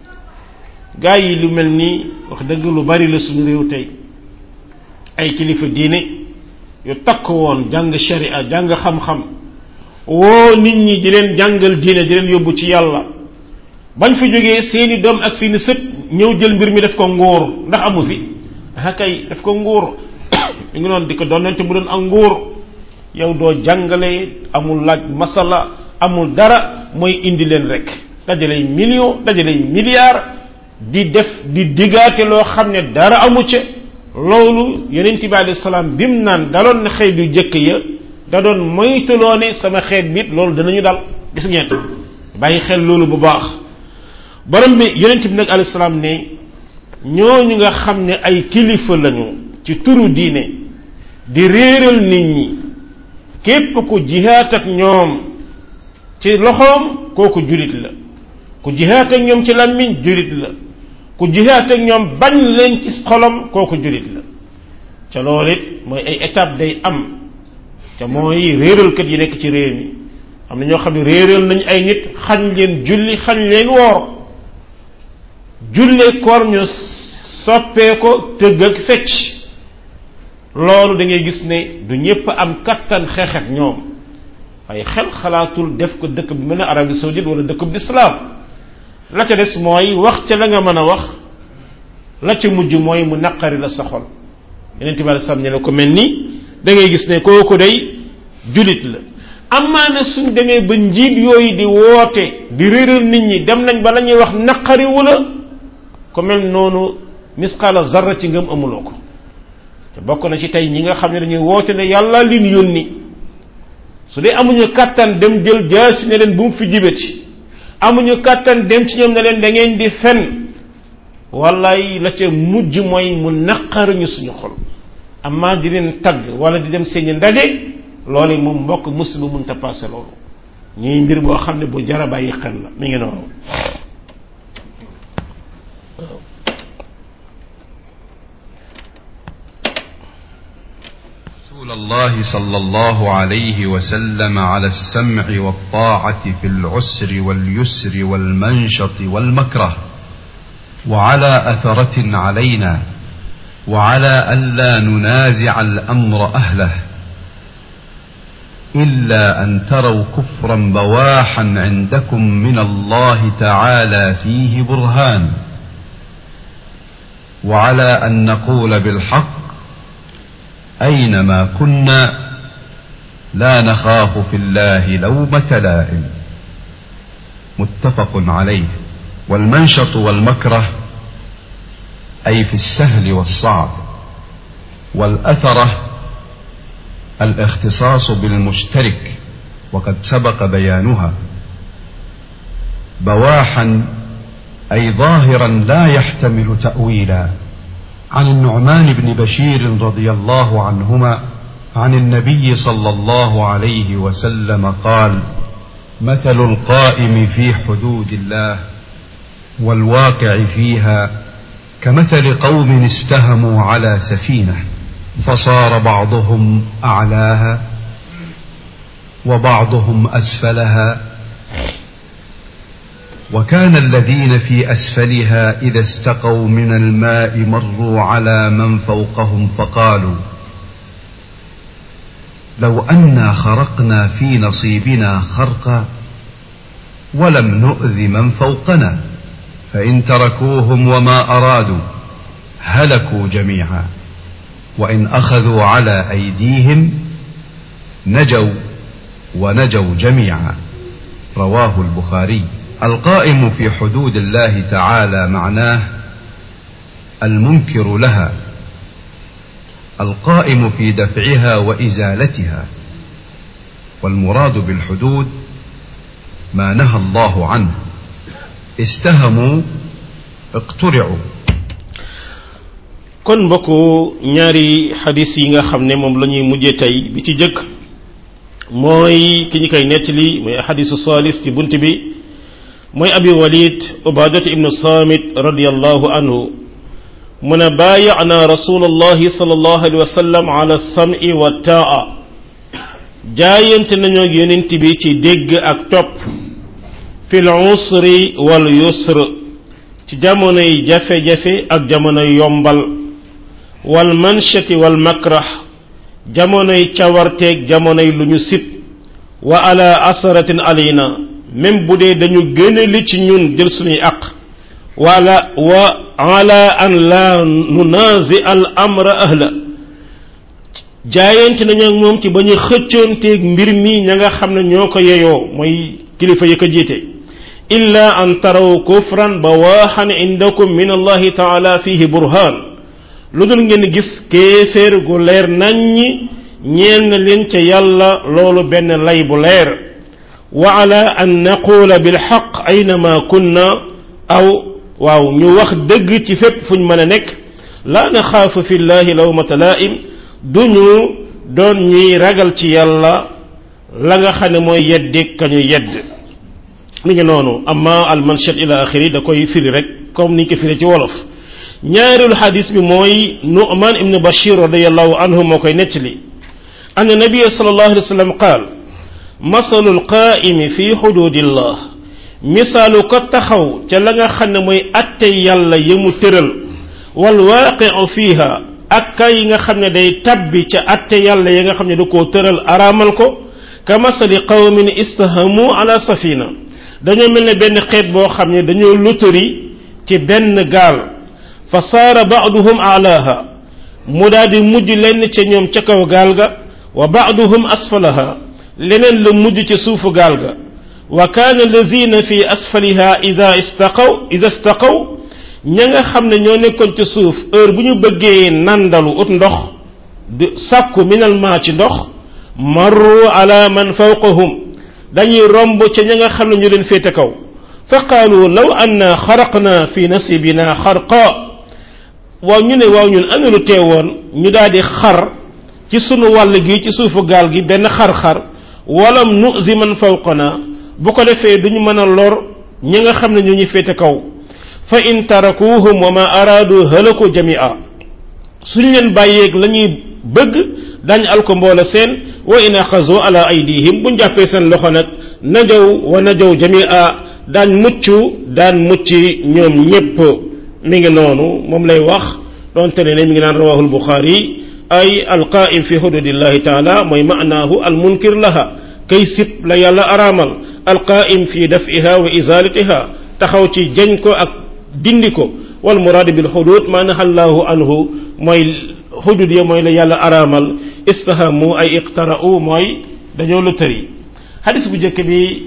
gaa yi lu mel nii wax dëgg lu bari la suñu réew tey ay kilifa diine yu takk woon jàng sharia jàng xam-xam woo nit ñi di leen jàngal diine di leen yóbbu ci yàlla bañ fi jógee seeni doom ak seeni sët ñëw jël mbir mi def ko nguur ndax amu fi ah kay def ko nguur ñu ngi noonu di ko doonante mu doon ak nguur yow doo jàngale amul laaj masala amul dara mooy indi leen rek dajalay million dajalay milliard di def di diggaate loo xam ne dara amu ca loolu yonent bi alayhi salaam bim naan daloon na xeet yu jëkk ya da doon moytuloo ne sama xeet bit loolu danañu dal gis ngeen bàyyi xel loolu bu baax borom bi yonent bi nag alayhi salaam ne ñooñu nga xam ne ay kilifa lañu ci turu diine di réeral nit ñi képp ku jihaat ak ñoom ci loxoom kooku julit la ku jihaat ak ñoom ci làmmiñ julit la ku jihaat ak ñoom bañ leen ci xolam kooku julit la ca loolu it mooy ay étape day am te mooy réeralkat yi nekk ci réew mi am na ñoo xam ne réeral nañ ay nit xañ leen julli xañ leen woor jullee koor ñu soppee ko tëgg ak fecc loolu da ngay gis ne du ñépp am kattan xeex ak ñoom waaye xel xalaatul def ko dëkk bi mel ne Arabie saoudite wala dëkk bu islam la ca des mooy wax ca la nga mën a wax la ca mujj mooy mu naqari la sa xol yeneen tibaale sam ne la ko mel ni da ngay gis ne kooku day julit la amaana suñ demee ba njiit yooyu di woote di réeral nit ñi dem nañ ba la ñuy wax naqariwu la ko mel noonu misqaala zarra ci ngëm amuloo ko te bokk na ci tey ñi nga xam ne dañuy woote ne yàlla lin yónni su dee amuñu kàttan dem jël jaasi ne leen bu mu fi jibati amuñu kàttan dem ci ñoom ne leen da ngeen di fen wallaay la ca mujj mooy mu naqaruñu suñu xol amma di leen tagg wala di dem seeni ndaje loolu moom mbokk musiba mënta passé loolu ñuy mbir boo xam ne bu jara bàyyi xel la mi ngi noonu رسول الله صلى الله عليه وسلم على السمع والطاعة في العسر واليسر والمنشط والمكره وعلى أثرة علينا وعلى ألا ننازع الأمر أهله إلا أن تروا كفرا بواحا عندكم من الله تعالى فيه برهان وعلى أن نقول بالحق أينما كنا لا نخاف في الله لومة لائم متفق عليه والمنشط والمكره أي في السهل والصعب والأثرة الاختصاص بالمشترك وقد سبق بيانها بواحا أي ظاهرا لا يحتمل تأويلا عن النعمان بن بشير رضي الله عنهما عن النبي صلى الله عليه وسلم قال مثل القائم في حدود الله والواقع فيها كمثل قوم استهموا على سفينه فصار بعضهم اعلاها وبعضهم اسفلها وكان الذين في اسفلها اذا استقوا من الماء مروا على من فوقهم فقالوا لو انا خرقنا في نصيبنا خرقا ولم نؤذ من فوقنا فان تركوهم وما ارادوا هلكوا جميعا وان اخذوا على ايديهم نجوا ونجوا جميعا رواه البخاري القائم في حدود الله تعالى معناه المنكر لها القائم في دفعها وازالتها والمراد بالحدود ما نهى الله عنه استهموا اقترعوا kon mbokku ñaari xadis yi nga xam ne moom la ñuy mujjee tey bi ci jëkk mooy ki ñu koy nettali mooy xadisu salis ci bunt bi mooy abi walid ubadata ibnu samit radiallahu anhu mu ne baayana rasulullahi sallallahu alayhi wa sallam ala sam'i wa taa jaayante nañoo ak yonent bi ci dégg ak topp fil usri wal yusr ci jamonoy jafe-jafe ak jamonoy yombal wal manshati wal makrah jamonoy cawarteeg jamonoy lu ñu sib wa ala asaratin alayna même bu dee dañu gën a li ci ñun jël suñuy aq wala wa ala an la nunazi al amra ahla jaayante nañu ak moom ci ba ñu xëccoonteeg mbir mi ña nga xam ne ñoo ko yeyoo mooy kilifa yi ko jiite illa an taraw kufran bawaaxan indakum min allahi taala fihi burhan lu dul ngeen gis kéeféer gu leer naññi ñeel na leen ca yàlla loolu benn lay bu leer wa ala an naqula bilxaq aynama kunna aw waaw ñu wax dëgg ci fépp fuñ mën a nekk laa naxaafu fi llahi lawmata laa'im duñu doon ñuy ragal ci yàlla la nga xam ne mooy yeddi ka ñu yedd mi ngi noonu amma al manshat ila axiri da koy firi rek comme niñ ko firi ci wolof ñaareelu xadis bi mooy nu'man ibnu bashir radiallahu anhu moo koy nettali anna nabiya sallallahu alayhi wa sallam qaal masalu alqaa'imi fi xududillah misaalu ko taxaw ca la nga xam ne mooy atte yàlla yi mu tëral wal waaqiu fiiha ak ka yi nga xam ne day tabbi ca atte yàlla yi nga xam ne da koo tëral araamal ko ka masali qawmin istahamu ala safina dañoo mel ne benn xeet boo xam ne dañoo lotari ci benn gaal fa saara baaduhum alaaha mu daal di mujj lenn ca ñoom ca kaw gaal ga wa baaduhum asfalaha leneen la mujj ca suufu gaal ga wa kaana lazina fi asfaliha ida istaqaw ida istaqaw ña nga xam ne ñoo nekkoon ca suuf heure bu ñu bëggee nandalu ut ndox di sàkku minal maa ci ndox marru ala man fawqahum dañuy romb ca ña nga xam ne ñu leen féete kaw fa qaalu law anna xaraqna fi nasibina xarqa waaw ñu ne waaw ñun ana lu teewoon ñu daal di xar ci sunu wàll gi ci suufu gaal gi benn xar-xar walam nuzi man fawqana bu ko defee duñu mën a lor ñi nga xam ne ñu ñu féete kaw fa in tarakuhum wa ma araadu halaku jamia suñ leen bàyyeeg la ñuy bëgg dañ alko mboola seen wa in axazu ala aydihim buñ jàppee seen loxo nag najaw wa najaw jamia daañ mucc daan mucc ñoom ñépp mi ngi noonu moom lay wax doonte ne ne mi ngi naan rawahu albuxaari ay alqaim fi xududillahi taala mooy maanaahu almunkir laha kay sib la yàlla araamal alqaim fi dafiha wa izalatiha taxaw ci jañ ko ak dindi ko wal muraadu bil xudud ma naha allahu anhu mooy xudud ya mooy la yàlla araamal istahamu ay iqtara'u mooy dañoo lu tëri xadis bu njëkk bi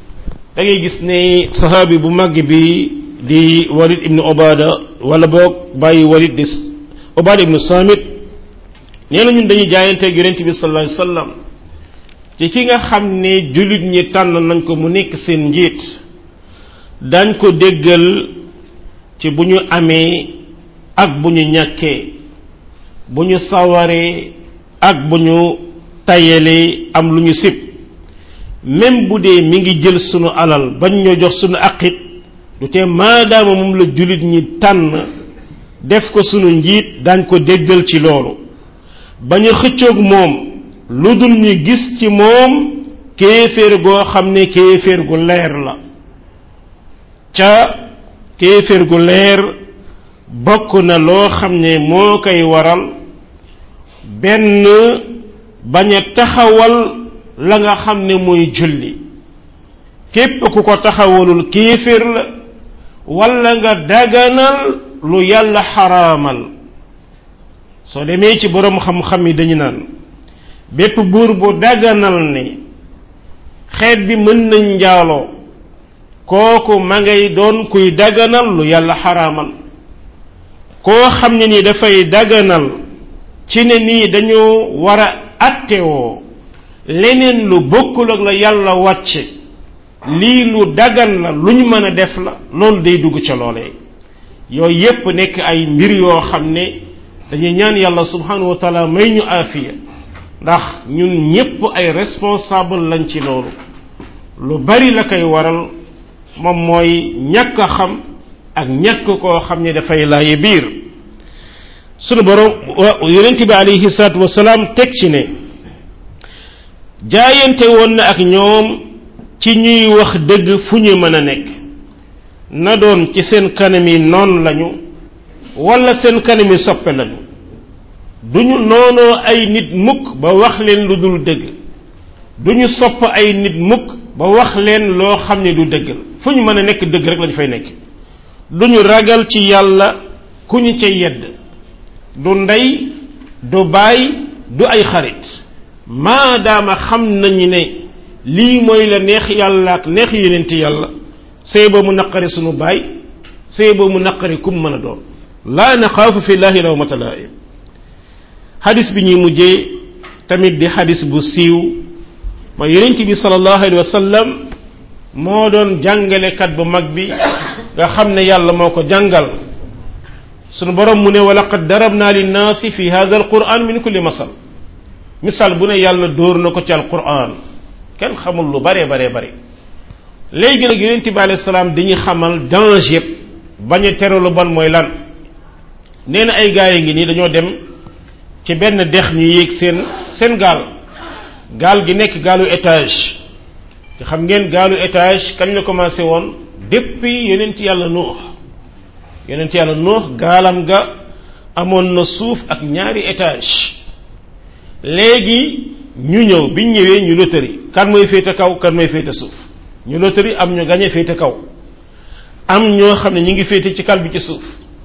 da ngay gis ne sahaabi bu màgg bi di walid ibnu obada wala boog bàyyi walid di obada ibnu samit nee na ñun dañuy jaayanteeg yonente bi sallallahu alayhi wasallam ci ki nga xam ne jullit ñi tànn nañ ko mu nekk seen njiit dañ ko déggal ci bu ñu amee ak bu ñu ñàkkee bu ñu sawaree ak bu ñu tayalee am lu ñu sib même bu dee mi ngi jël sunu alal bañ ñoo jox sunu aqit du tee maadaama moom la jullit ñi tànn def ko sunu njiit dañ ko déggal ci loolu bañ a xëccoog moom lu dul ñu gis ci moom kéeféer goo xam ne kéeféer gu leer la ca kéeféer gu leer bokk na loo xam ne moo koy waral benn bañ a taxawal la nga xam ne mooy julli képp ku ko taxawalul kéeféer la wala nga daganal lu yàlla xaraamal soo demee ci boroom xam-xam yi dañu naan bépp buur bu daganal ne xeet bi mën nañ njaaloo kooku ma ngay doon kuy daganal lu yàlla xaraamal koo xam ne ni dafay daganal ci ne nii dañoo war a attewoo leneen lu bokkul ak la yàlla wàcce lii lu dagan la lu ñu mën a def la loolu day dugg ca loolee yooyu yépp nekk ay mbir yoo xam ne dañuy ñaan yàlla subhanahu wa taala may ñu aafiya ndax ñun ñépp ay responsable lañ ci loolu lu bari la koy waral moom mooy ñàkk a xam ak ñàkk koo xam ne dafay laaye biir sunu borom yonent bi alayhi salaatu wasalaam teg ci ne jaayante woon na ak ñoom ci ñuy wax dëgg fu ñu mën a nekk na doon ci seen kanami noon lañu wala seen kanami soppe lañu duñu noonoo ay nit mukk ba wax leen lu dul dëgg duñu sopp ay nit mukk ba wax leen loo xam ne du dëgg la fu ñu mën a nekk dëgg rek lañu fay nekk duñu ragal ci yàlla ku ñu ca yedd du ndey du baay du ay xarit maadaama xam nañu ne lii mooy la neex yàlla ak neex yonent yàlla sëy ba mu naqari sunu baay sëy ba mu naqari kum mën a doon laa naxaafu fi llahi lawmata laa'im xadis bi ñuy mujjee tamit di xadis bu siiw ma yonent bi sallallahu alayhi wa sallam moo doon jàngalekat bu mag bi nga xam ne yàlla moo ko jàngal sunu borom mu ne wa laqad darabna linnaasi fi hadha alquran min kulli masal misaal bu ne yàlla dóor na ko ci alquran kenn xamul lu bare bare bare léegi nag yonent bi alayhi salaam dañuy xamal danger yëpp bañ a tere lu bon mooy lan nee na ay gaa yi ngi nii dañoo dem ci benn dex ñu yéeg seen seen gaal gaal gi nekk gaalu étage te xam ngeen gaalu étage kañ la commencé woon depuis yonent yàlla nuux yonent yàlla nuux gaalam ga amoon na suuf ak ñaari étage léegi ñu ñëw biñ ñëwee ñu lotari kan mooy féete kaw kan mooy féete suuf ñu lotari am ñu gañe féete kaw am ñoo xam ne ñu ngi féete ci kal bi ci suuf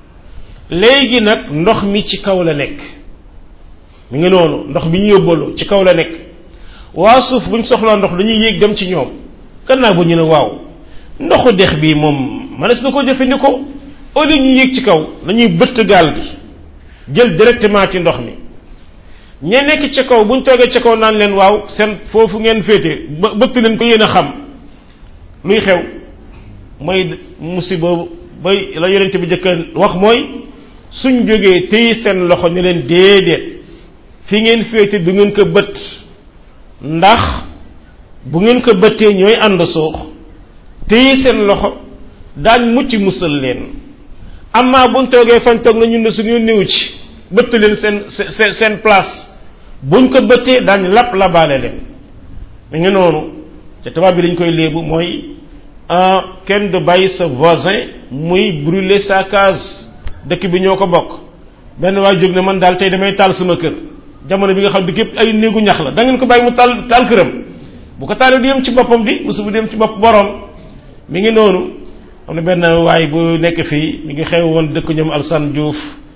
léegi nag ndox mi ci kaw la nekk mi ngi noonu ndox bi ñu yóbbaloo ci kaw la nekk waa suuf buñ soxlaa ndox dañuy yéeg dem ci ñoom gannaaw bu ñu ne waaw ndoxu dex bi moom mënees na ko jëfandikoo au lieu ñu yéeg ci kaw dañuy bëtt gaal gi jël directement ci ndox mi ñe nekk ci kaw buñ toogee ci kaw naan leen waaw seen foofu ngeen féete ba bëtt leen ko yéen a xam luy xew mooy musiba bay la yonente bi jëkka wax mooy suñ jógee téye seen loxo ni leen déedéet fi ngeen féete du ngeen ko bët ndax bu ngeen ko bëttee ñooy ànd suux téye seen loxo daañ mucc musal leen amaa buñ toogee fañ toog na ñun ne suñu néew ci bëtt leen seen seen seen place buñ ko bëttee daañ lap labaale leen mi ngi noonu te tubaab bi lañ koy léebu mooy kenn du bàyyi sa voisin muy brûler sa case dëkk bi ñoo ko bokk benn waay jóg ne man daal tey damay taal sama kër jamono bi nga xam ne képp ay néegu ñax la da ngeen ko bàyyi mu taal taal këram bu ko taalee du yem ci boppam di musu bu dem ci bopp borom mi ngi noonu am na benn waay bu nekk fii mi ngi xew woon dëkk ñoom Alsane Diouf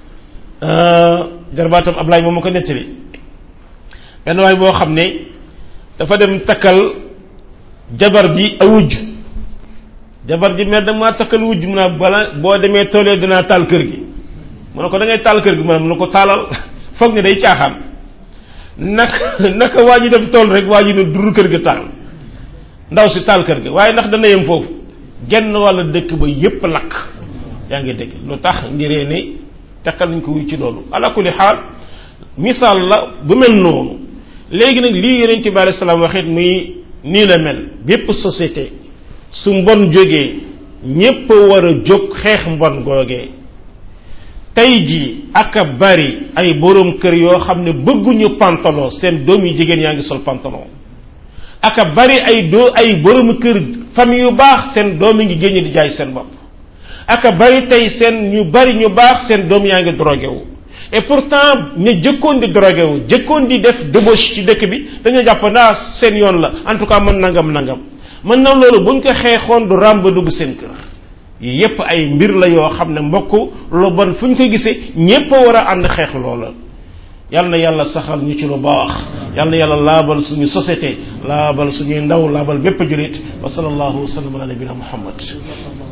jarbaatam Ablaye moom ma ko nettali benn waay boo xam ne dafa dem takkal jabar ji a wujj jabar ji mer dama takkal wujj mu naa bala boo demee toolee dinaa taal kër gi mu ne ko da ngay taal kër gi mu ne ko taalal foog ne day caaxaan naka naka waa ji dem tool rek waa ji ne dur kër ga taal ndaw si taal kër ga waaye ndax dana yem foofu genn walla dëkk ba yépp lakk yaa ngi dégg lu tax ngiree ne takkal nañ ko wuy ci loolu ala kulli xaal misaal la bu mel noonu léegi nag lii yonente bi alayhi salaam waxit muy nii la mel bépp société su mbon jógee ñépp war a jóg xeex mbon googee tey jii aka bari ay boroom kër yoo xam ne bëgguñu pantalon seen doom yu jigéen yaa ngi sol pantalon aka bari ay doo ay boroom kër famille yu baax seen doom yi ngi génn di jaay seen bopp aka bari tey seen ñu bari ñu baax seen doom yaa ngi drogué wu et pourtant ñu jëkkoon di drogué wu jëkkoon di def débauche ci dëkk bi dañoo jàpp naa seen yoon la en tout cas mën nangam nangam mën na loolu buñ ko xeexoon du ràmba dugg seen kër yi yépp ay mbir la yoo xam ne mbokk lu bon fu ñu ko gisee ñépp a war a ànd xeex loola yal na yàlla saxal ñu ci lu baax yal na yàlla laabal suñu société laabal suñuy ndaw laabal bépp julit wa sallallahu wa sallam ala nabina muhammad